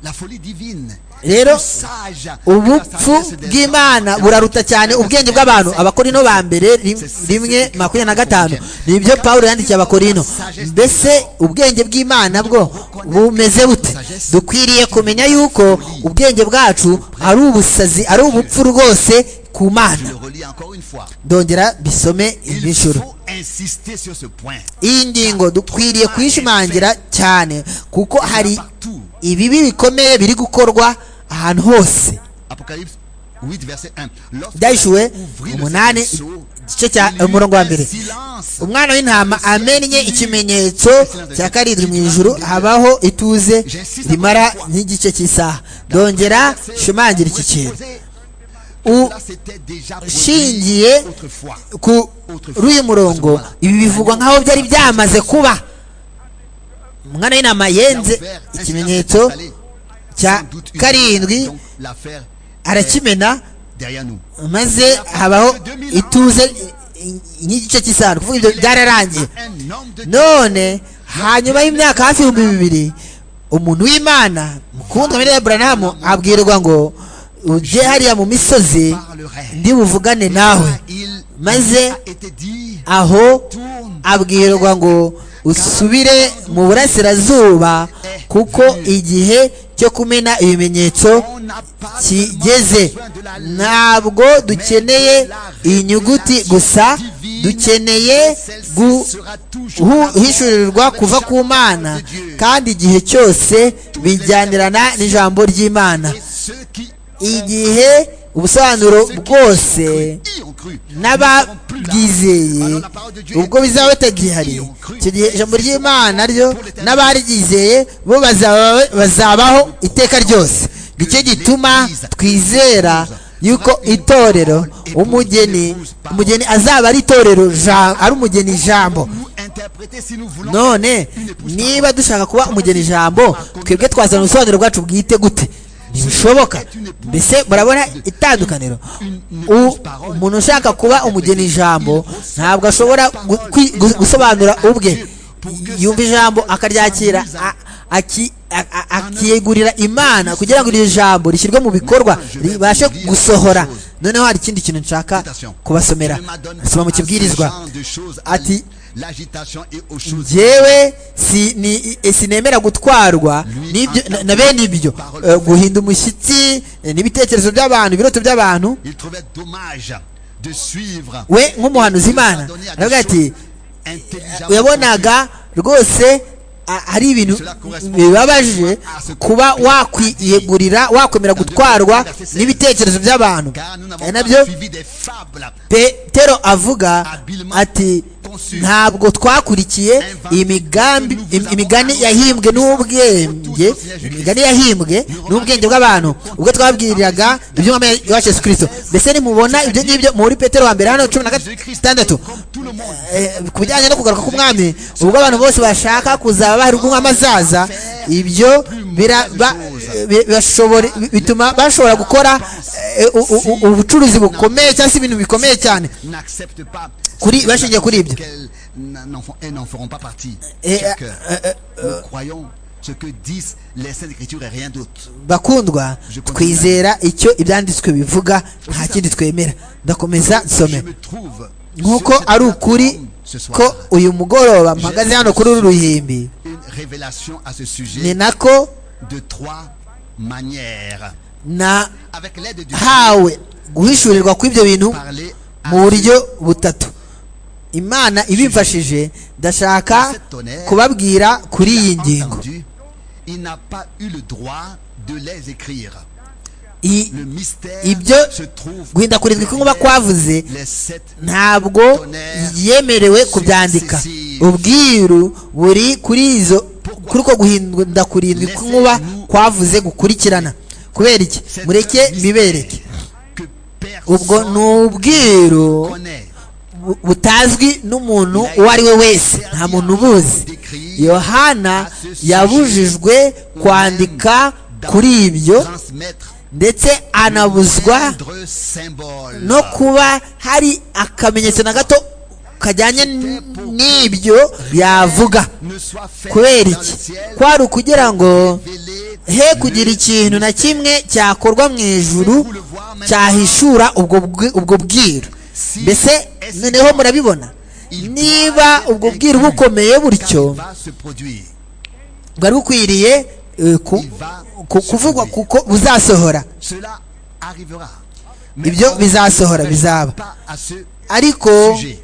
la folie divine rero sage ubupfu bw'imana buraruta cyane ubwenge bw'abantu abakorino ba mbere rim- rimwe makumyabiri na gatanu nibyo pawulo yandikiye abakorino mbese ubwenge bw'imana bwo bumeze bute dukwiriye kumenya yuko ubwenge bwacu ari ubusazi ari ubupfu rwose ku Je le mana relis encore une fois. ndongera bisome Il inshuro faut insister sur ce point. iyi ngingo dukwiriye kuyishimangira cyane kuko hari Partout. ibibi bikomeye biri gukorwa ahantu hose Apocalypse 8, verset 1. Lorsque Ndahishuwe, l'agneau ouvrit le umunani, seau, igice cya- il y eut umurongo wa un mbere. silence. umwana w'intama amennye ikimenyetso cya karindwi mu ijuru habaho ituze rimara nk'igice cy'isaha dongera shumangira iki kintu U- Cela s'était déjà produit ushingiye autrefois. kuri uyu murongo ibi bivugwa nk'aho byari byamaze kuba umwana w'intama Il a yenze ouvert un ikimenyetso silence installé, cya sans doute une karindwi Donc, l'affaire arakimena est derrière nous. maze habaho ituze nk'igice cy'isaha ni ukuvuga ibyo byararangiye Un homme de Dieu none hanyuma y'imyaka hafi ibihumbi bibiri umuntu w'imana mukundwa muri buranamu abwirwa ngo ujye hariya mu misozi ndi buvugane nawe il maze a été dit aho tourne abwirwa ngo usubire mu burasirazuba kuko igihe cyo kumena ibimenyetso on n'a pas kigeze besoin de la ntabwo dukeneye inyuguti gusa dukeneye gu sera toujours guhishurirwa kuva ku mana kandi igihe cyose bijyanirana n'ijambo ry'imana et ceux qui igihe ubusobanuro bwose y ont cru n'ababwizeye ubwo bizaba batagihariye icyo gihe ijambo ry'imana ryo n'abaryizeye bo bazaba- bazabaho iteka ryose nicyo gituma twizera yuko itorero umugeni umugeni azaba ari itorero ja- ari umugeni ijambo nous interpréter si nous voulons none niba dushaka kuba umugeni ijambo twebwe twazana ubusobanuro bwacu bwite gute ntibishoboka mbese murabona itandukaniro U- umuntu ushaka kuba umugeni ijambo ntabwo ashobora gu- kwi- gu- gusobanura ubwe yumva ijambo akaryakira a- aki- a- a- akiyegurira imana kugira ngo iryo jambo rishyirwe mu bikorwa ribashe gusohora noneho hari ikindi kintu nshaka kubasomera soma mu kibwirizwa ati l'agitation et aux choses njyewe si- ni- e- sinemera gutwarwa n'ibyo- na- na bene ibyo Eh, guhinda umushyitsi eh, n'ibitekerezo by'abantu ibiroto by'abantu il trouvait dommage de suivre we nk'umuhanuzi imana Adonai a aravuga des ati choses intelligentes yabonaga rwose a- hari ibintu bibabaje kuba wakwiyegurira wakwemera gutwarwa n'ibitekerezo by'abantu car nous n'avons ari pas nabyo suivi des fables petero avuga ati ntabwo twakurikiye imigambi im- imigani yahimbwe n'ubwenge imigani yahimbwe n'ubwenge bw'abantu ubwo twabwiriraga ibyo mwami wacu yesu kirisito mbese nimubona ibyo ngibyo muri petero wa mbere hano cumi na gatandatu tout le monde Eh, ku bijyanye no kugaruka k'umwami ubwo abantu bose bashaka kuzaba bahari ubw'umwami azaza ibyo bira- ba- bi- bashobora- bi- bituma bashobora gukora eh, u- u- u- ubucuruzi bukomeye cyangwa se ibintu bikomeye cyane n'accepte pas Kuri- ceux bashingiye kuri ibyo. qu'elles n'en- n'en font- elles n'en feront pas partie Eh, Chers euh, cœurs, nous croyons ce que disent les saintes écritures et rien d'autre bakundwa twizera icyo ibyanditswe bivuga nta kindi twemera ndakomeza je nsome me trouve nk'uko sur cette ari ukuri plateforme ce soir ko uyu mugoroba mpagaze hano kuri uru ruhimbi une révélation à ce ni sujet nako de trois manières nahawe avec l'aide du guhishurirwa kw'ibyo bintu parler à mu buryo butatu imana ibimfashije ndashaka kubabwira kuri iyi ngingo entendu, il n'a pas eu le droit de les écrire. I- Le mystère ibyo se trouve guhindakurizwa kw'inkuba kwavuze les sept ntabwo yemerewe kubyandika ubwiru buri kuri izo kuri uko guhinda kurindwi kw'inkuba kwavuze gukurikirana kubera iki mureke bibereke que ubwo personne ni ubwiru connaît. bu- butazwi n'umuntu uwo ari we wese nta muntu ubuzi yohana yabujijwe kwandika kuri ibyo Transmettre ndetse anabuzwa moindre symbole. no kuba hari akamenyetso na gato kajyanye n- n'ibyo yavuga Ne soit fait kubera dans le iki ciel, kwari ukugira ngo révélé he kugira ikintu na kimwe cyakorwa mu ijuru cyahishura ubwo bwi- ubwo bwiru mbese noneho murabibona niba ubwo bwiru bukomeye butyo va se produire. bwari bukwiriye eh, ku- ku- kuvugwa kuko buzasohora Cela arrivera. Ibyo on bizasohora, ne bizaba. pas à ce ariko sujet.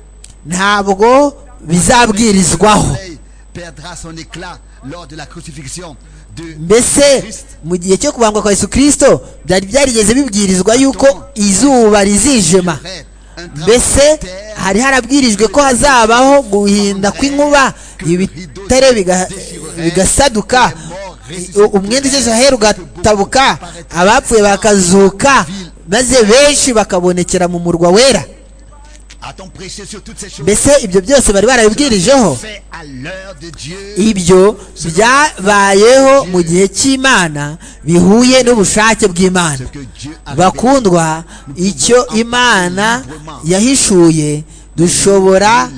ntabwo bizabwirizwaho soleil perdra son éclat lors de la crucifixion de mbese mu gihe cyo kubambwa kwa yesu kirisito byari byarigeze bibwirizwa yuko izuba rizijima mbese hari harabwirijwe ko hazabaho guhinda kw'inkuba ibitare biga- bigasaduka u- umwenda ugeze aheru ugatabuka abapfuye bakazuka maze benshi bakabonekera mu murwa wera a-t-on prêché sur toutes ces choses mbese ibyo byose bari barabibwirijeho fait à l'heure de Dieu ibyo byabayeho mu gihe cy'imana bihuye n'ubushake ce bw'imana que Dieu a révélé. bakundwa icyo imana yahishuye dushobora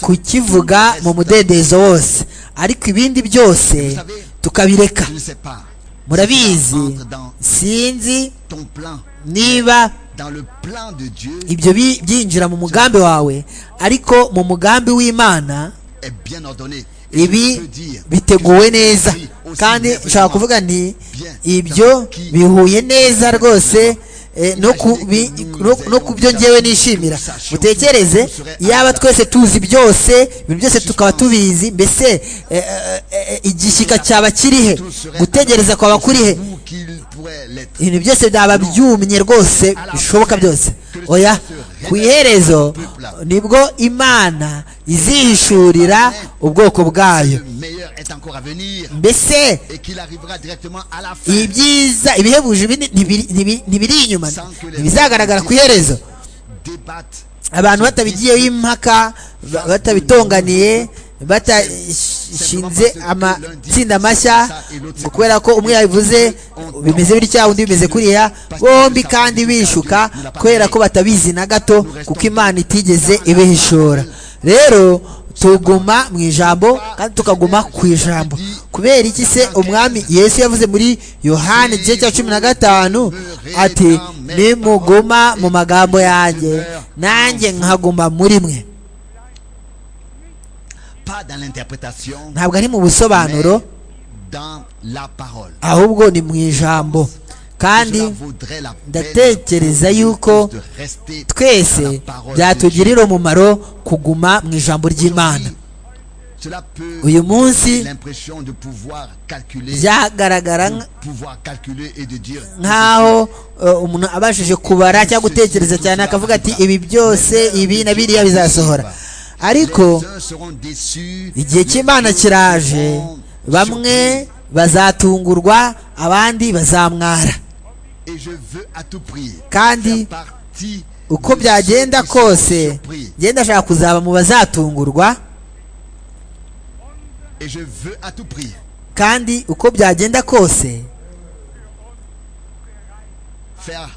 kukivuga mu mudendezo wose ariko ibindi byose tukabireka Je ne sais pas murabizi Entre dans sinzi ton plan niba dans le plan de Dieu ibyo bi- byinjira mu mugambi wawe ariko mu mugambi w'imana est bien ordonné Et je peux ibi dire biteguwe neza kandi nshobora kuvuga nti ibyo bihuye neza rwose eh, no ku bi- no- no ku byo ngewe nishimira mutekereze yaba twese tuzi byose ibintu byose tukaba tubizi mbese eh, eh, eh, igishyika cyaba kirihe gutegereza kwaba kurihe Vous qu'il pourrait l'être ibintu byose byaba byumye rwose bishoboka byose oya ku iherezo nibwo imana izihishurira ubwoko bwayo le meilleur est encore à venir mbese et qu'il arrivera directement à la fin ibyiza ibihebuje bini- ntibiri- ntibi- ntibiri inyuma ntibizagaragara ku iherezo débattre abantu batabigiyeho impaka ba- batabitonganiye batashinze amatsinda mashya ngo kubera ko umwe yabivuze bimeze bitya undi bimeze kuriya bombi kandi bishuka kubera ko batabizi na gato kuko imana itigeze ibihishora rero tuguma mu ijambo kandi tukaguma ku ijambo kubera iki se umwami yesu yavuze muri yohani igice cya cumi na gatanu ati nimuguma mu magambo yanjye nanjye nkaguma muri mwe pas dans l'interprétation ntabwo ari mu busobanuro mais dans la parole ahubwo ni mu ijambo kandi Cela vaudrait la peine ndatekereza yuko de rester dans la twese parole de Dieu. byatugirira umumaro kuguma mu ijambo ry'imana Cela peut uyu munsi l'impression de pouvoir calculer byagaragara nk- pouvoir calculer et de dire nk'aho eh, umuntu abashije kubara cyangwa gutekereza cyane akavuga ati ibi byose ibi na biriya bizasohora ariko les uns seront déçus igihe cy'imana kiraje bamwe bazatungurwa abandi bazamwara et je veux à tout prix Kandi faire partie uko de byagenda ceux qui seront kose surpris. ngenda ashaka kuzaba mu bazatungurwa et je veux à tout prix kandi uko byagenda kose faire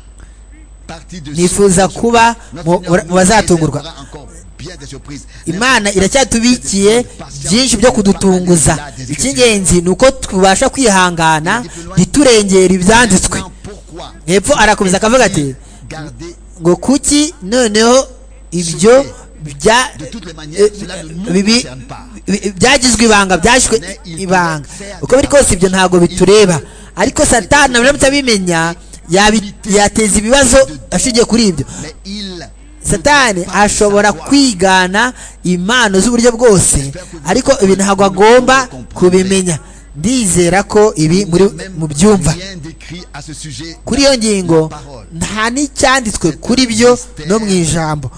partie de nifuza ceux qui kuba mu seront surpris. Notre Seigneur mu bazatungurwa nous réservera encore bien des surprises. imana iracyatubikiye byinshi byo kudutunguza icy'ingenzi ni uko tubasha kwihangana ntiturengere ibyanditswe Maintenant, pourquoi hepfo arakomeza akavuga ati garder ngo kuki noneho ibyo bya de toutes les manières eh, cela ne nous bibi- concerne pas bi- byagizwe ibanga byashyizwe ibanga uko biri kose ibyo ntabwo bitureba ariko satani abiramutse abimenya yabi- yateza ibibazo ashingiye kuri ibyo mais il satani ashobora kwigana impano z'uburyo bwose ariko ibi ntabwo agomba kubimenya ndizera ko ibi muri mu byumva rien décrit à ce sujet kuri iyo ngingo nta n'icyanditswe kuri byo no mu ijambo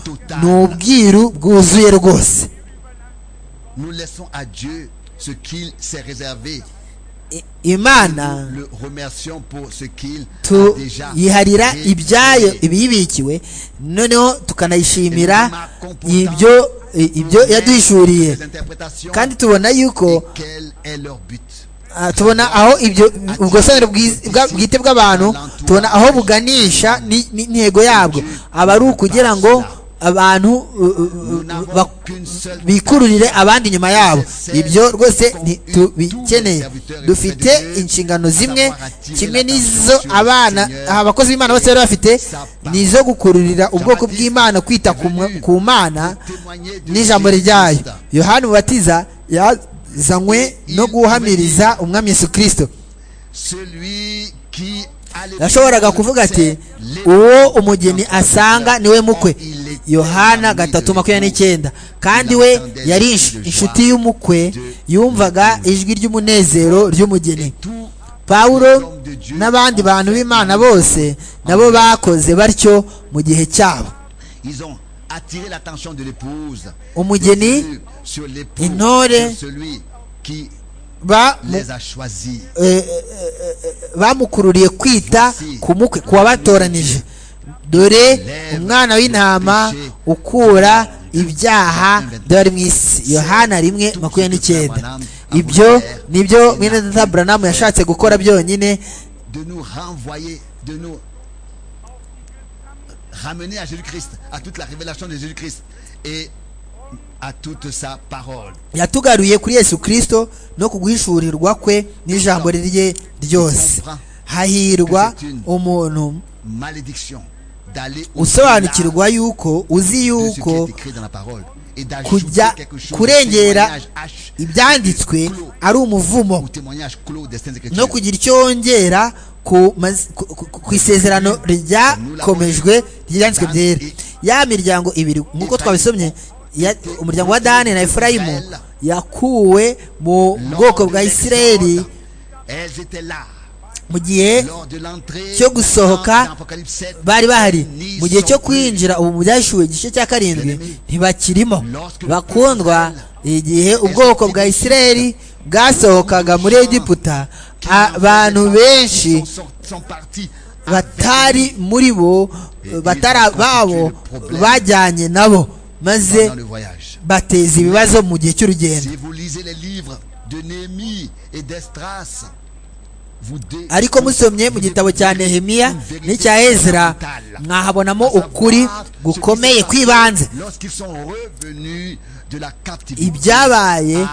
ni ubwiru bwuzuye rwose nous laissons à Dieu ce qu'il s'est réservé I- imana nous le remercions pour ce qu'il a déjà tuyiharira ibyayo réalisé. ibiyibikiwe noneho tukanayishimira ibyo i- ibyo yaduhishuriye Les interprétations kandi tubona yuko et quel est leur but ah, tubona aho ibyo ubwosonero bwiz- bwa- bwite bw'abantu tubona aho buganisha ni- ni- n'intego yabwo aba ari ukugira ngo abantu uh, uh, Nous uh, n'avons bak- qu'une seule bikururire abandi nyuma yabo ibyo rwose ntitubikeneye dufite inshingano zimwe kimwe n'izo abana aha abakozi b'imana bose bari bafite ni izo gukururira ubwoko bw'imana kwita ku mwa- ku mana témoigner du n'ijambo ryayo Christ. yohani mubatiza yazanywe no guhamiriza umwami yesu kirisito Celui qui a les yashoboraga bienfaits, kuvuga ati les- uwo umugeni asanga niwe mukwe Il était yohana l'ami de gatatu makumyabiri Dieu. n'icyenda kandi we yari insh- inshuti y'umukwe yumvaga ijwi ry'umunezero ry'umugeni Tous pawulo n'abandi bantu b'imana bose nabo bakoze batyo mu gihe cyabo Ils ont attiré l'attention de l'épouse. Umugeni, Sur- sur l'époux, intore, sur celui qui ba mu- les a choisis. bamukururiye kwita ku mukwe ku wabatoranije dore umwana w'intama ukura ibyaha by'abari mu isi yohana rimwe makumyabiri n'icyenda ibyo nibyo mwene data buranamu yashatse gukora byonyine de nous renvoyer, de nous ramener à Jésus-Christ, à toute la révélation de Jésus-Christ et à toute sa parole. yatugaruye kuri yesu kirisito no ku guhishurirwa kwe n'ijambo rye ryose hahirwa umuntu Malédiction d'aller usobanukirwa yuko uzi de ce qui yuko est écrit dans la parole et d'ajouter kujya quelque chose au kurengera témoignage H, ibyanditswe ari umuvumo au témoignage clos des Saintes Écritures. no kugira icyo wongera ku maz- ku- ku- ku isezerano ryakomejwe ry'ibyanditswe byera ya miryango ibiri nk'uko twabisomye ya- umuryango wa dani na efurayimu yakuwe mu Lors bwoko de bwa isirayeli l'Exode, Elles étaient là mu gihe lors de l'entrée cyo gusohoka dans Apocalypse 7, bari bahari ni mu gihe cyo sont plus. kwinjira ubu mu byashyuwe igice cya karindwi ntibakirimo bakundwa igihe ubwoko bwa isirayeli bwasohokaga muri egiputa abantu benshi sont, sont partis batari muri bo batari babo bajyanye nabo maze dans le voyage. bateza ibibazo mu gihe cy'urugendo Si vous lisez les livres de Néhémie et d'Estras, vous dé- ariko musomye mu gitabo cya nehemiya n'icya ezra mwahabonamo ukuri gukomeye kw'ibanze Lorsqu'ils sont revenus de la captivité ibyabaye à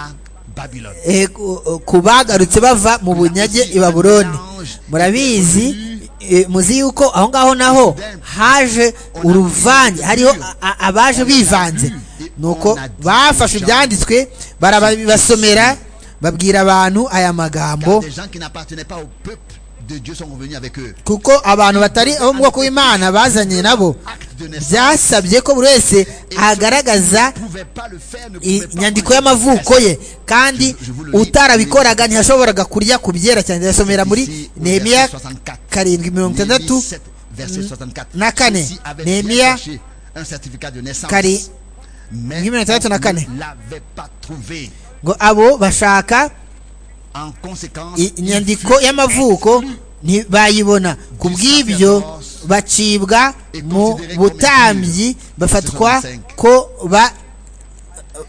Babylone. eh, ku- ku bagarutse bava mu bunyage i babuloni murabizi eh, muzi yuko aho ngaho naho haje uruvange hariho a- a- abaje bivanze nuko bafashe ibyanditswe barabibasomera babwira abantu aya Car magambo des gens qui n'appartenaient pas au peuple de Dieu sont revenus avec eux. kuko abantu batari abo mu bwoko bw'imana bazanye nabo Acte de naissance. byasabye ko buri wese agaragaza Ils ne pouvaient pas le faire, ne pouvaient pas inyandiko prendre le y'amavuko test. ye kandi utarabikoraga ntiyashoboraga kurya ku byerekeranye ndasomera muri nehemiya karindwi mirongo itandatu na kane nehemiya kari mirongo itandatu na kane ngo abo bashaka i- inyandiko y'amavuko ntibayibona ku bw'ibyo bacibwa mu butambyi bafatwa ko ba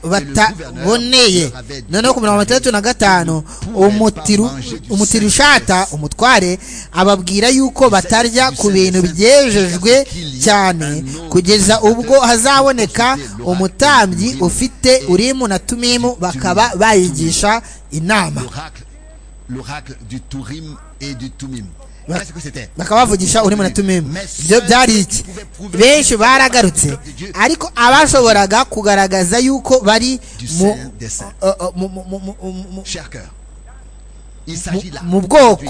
bataboneye noneho ku mirongo itandatu na gatanu umutiru- umutirushata umutware ababwira yuko batarya ku bintu byejejwe cyane kugeza ubwo hazaboneka umutambyi ufite urimu na tumimu bakaba bayigisha inama l'oracle du Tourim et du Tumim. Ba- Qu'est-ce que c'était bakaba bavugisha urimu na tumimu ibyo byari iki benshi baragarutse ariko abashoboraga kugaragaza yuko bari Du mu Saint des Saints. uh, uh, mu- mu- mu- mu- mu- Cher cœur. Il s'agit là mu bwoko aujourd'hui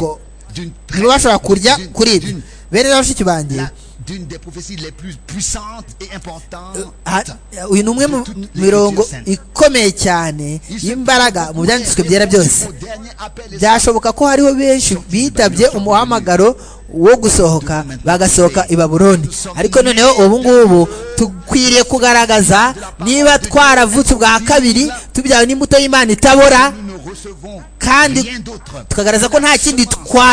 d'une nibo bashobora kurya d'une- kuri ibyo d'une- bene na bashiki banjye la- d'une des prophéties les plus puissantes et importantes. ha- uyu ni umwe mu mirongo ikomeye cyane y'imbaraga mu byanditswe byera byose Au dernier appel, les byashoboka ko hariho benshi bitabye umuhamagaro wo gusohoka bagasohoka i babuloni ariko noneho ubu ngubu dukwiriye kugaragaza niba twaravutse ubwa kabiri tubyawe n'imbuto y'imana itabora nous ne recevons kandi rien d'autre. tukagaragaza ko nta kindi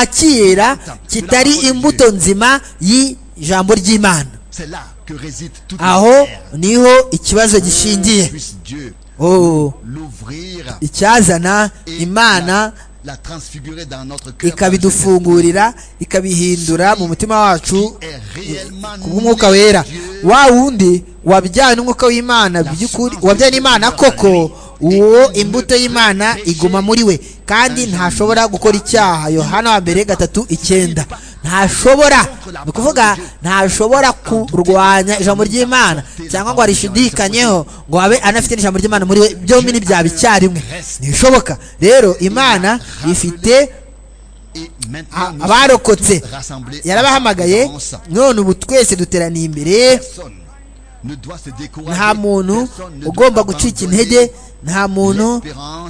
twakira kitari imbuto nzima y'ijambo ry'imana C'est là que réside toute la aho terre. niho ikibazo gishingiye Puisse Dieu oh, l'ouvrir icyazana et imana la, la transfigurer dans notre cœur. par le Saint-Esprit. ikabidufungurira ikabihindura mu mutima wacu Qui est réellement ku bw'umwuka né de wera Dieu, wa wundi wabyawe n'umwuka w'imana by'ukuri wabyawe n'imana koko uwo imbuto y'imana iguma muri we kandi ntashobora gukora icyaha yohana wa mbere gatatu icyenda ntashobora ni ukuvuga ntashobora kurwanya ijambo ry'imana cyangwa ngo arishidikanyeho ngo abe anafite n'ijambo ry'imana muri we byombi ni byaba icyarimwe ntibishoboka rero imana ifite a- abarokotse yarabahamagaye none ubu twese duteraniye imbere nta muntu ugomba gucika intege nta muntu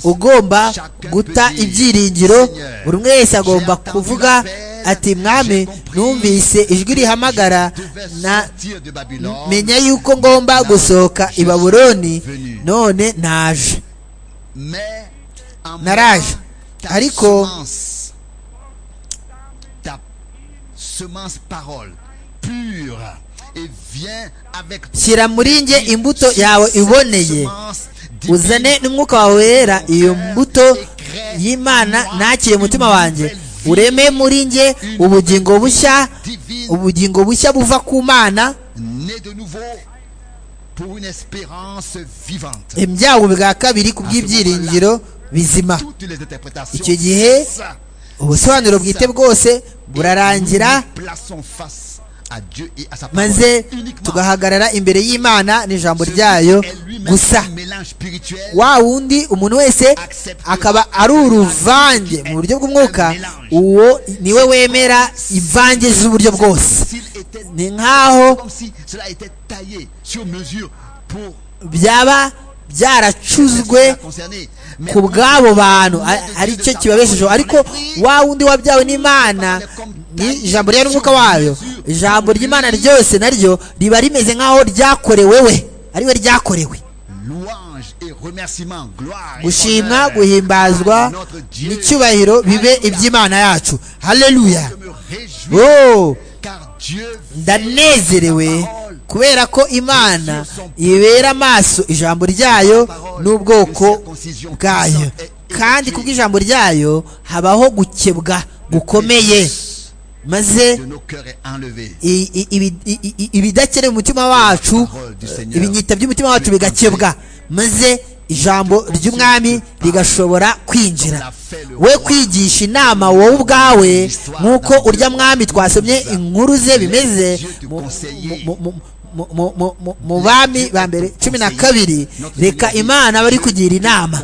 ugomba guta ibyiringiro buri umwe wese agomba kuvuga ati mwami numvise ijwi rihamagara na menya yuko ngomba gusohoka i babuloni none naje naraje Ariko- ariko ta semence parole pure et viens avec shyira muri nge imbuto yawe iboneye uzane n'umwuka wawe wera iyo mbuto y'imana nakire umutima wanjye ureme muri nge ubugingo bushya ubugingo bushya buva ku mana né de nouveau pour une espérance vivante. ibyago bwa kabiri ku bw'ibyiringiro bizima Toutes les interprétations. Icyo gihe, ça, ubusobanuro bwite bwose burarangira nous plaçons face à Dieu et à sa parole. maze uniquement. tugahagarara imbere y'imana n'ijambo Celui ryayo est lui-même gusa un mélange spirituel. wa wundi umuntu wese akaba ari uruvange mu buryo bw'umwuka uwo niwe wemera imvange z'uburyo bwose S'il était- ni nk'aho comme si cela était taillé sur mesure pour byaba byaracuzwe concerner. Mais ku bw'abo bantu a- ari cyo kibabeshejeho ariko wa wundi wabyawe n'imana ni ijambo rya n'umwuka wayo ijambo ry'imana ryose naryo riba rimeze nk'aho ryakorewe we ari we ryakorewe louange et remerciement, gloire et gushimwa honneur à guhimbazwa notre Dieu. n'icyubahiro bibe iby'imana yacu haleluya Je me réjouis oh car Dieu ndanezerewe kubera ko imana ibera amaso ijambo ryayo n'ubwoko bwayo kandi ku bw'ijambo ryayo habaho gukebwa gukomeye maze de nos cœurs est enlevé. i- i- ibi- i- i- ibidakenewe umutima wacu ibinyita by'umutima wacu bigakebwa maze ijambo ry'umwami rigashobora kwinjira we kwigisha inama wowe ubwawe nk'uko urya mwami twasomye inkuru ze bimeze mu- mu- mu- mu- mu- mu- mu- mu bami ba mbere cumi na kabiri reka imana bari kugira inama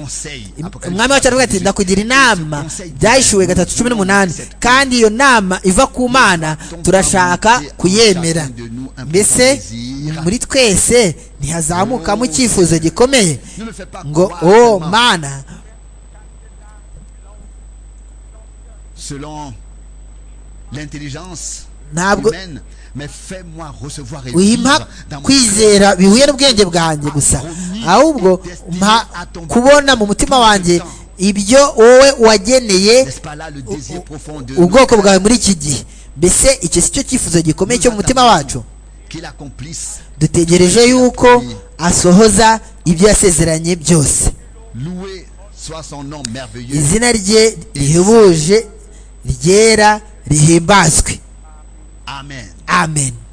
umwami wacu aravuga ati ndakugira inama byahishuwe gatatu cumi n'umunani kandi iyo nama iva ku mana turashaka kuyemera mbese muri twese ntihazamukamo icyifuzo gikomeye Ne le fais pas ngo croire o seulement mana selon l'intelligence Ntabwo- humaine, mais fais-moi recevoir et wimpa vivre dans mon cœur kwizera bihuye n'ubwenge bwanjye gusa ahubwo mpa kubona mu mutima wanjye ibyo wowe wageneye N'est-ce pas là le désir profond de ubwoko bwawe muri iki gihe mbese icyo si cyo cyifuzo gikomeye cyo mu mutima wacu qu'il accomplisse dutegereje yuko asohoza ibyo yasezeranye byose Loué soit son nom merveilleux. izina rye rihebuje ryera rihimbazwe Amen. amen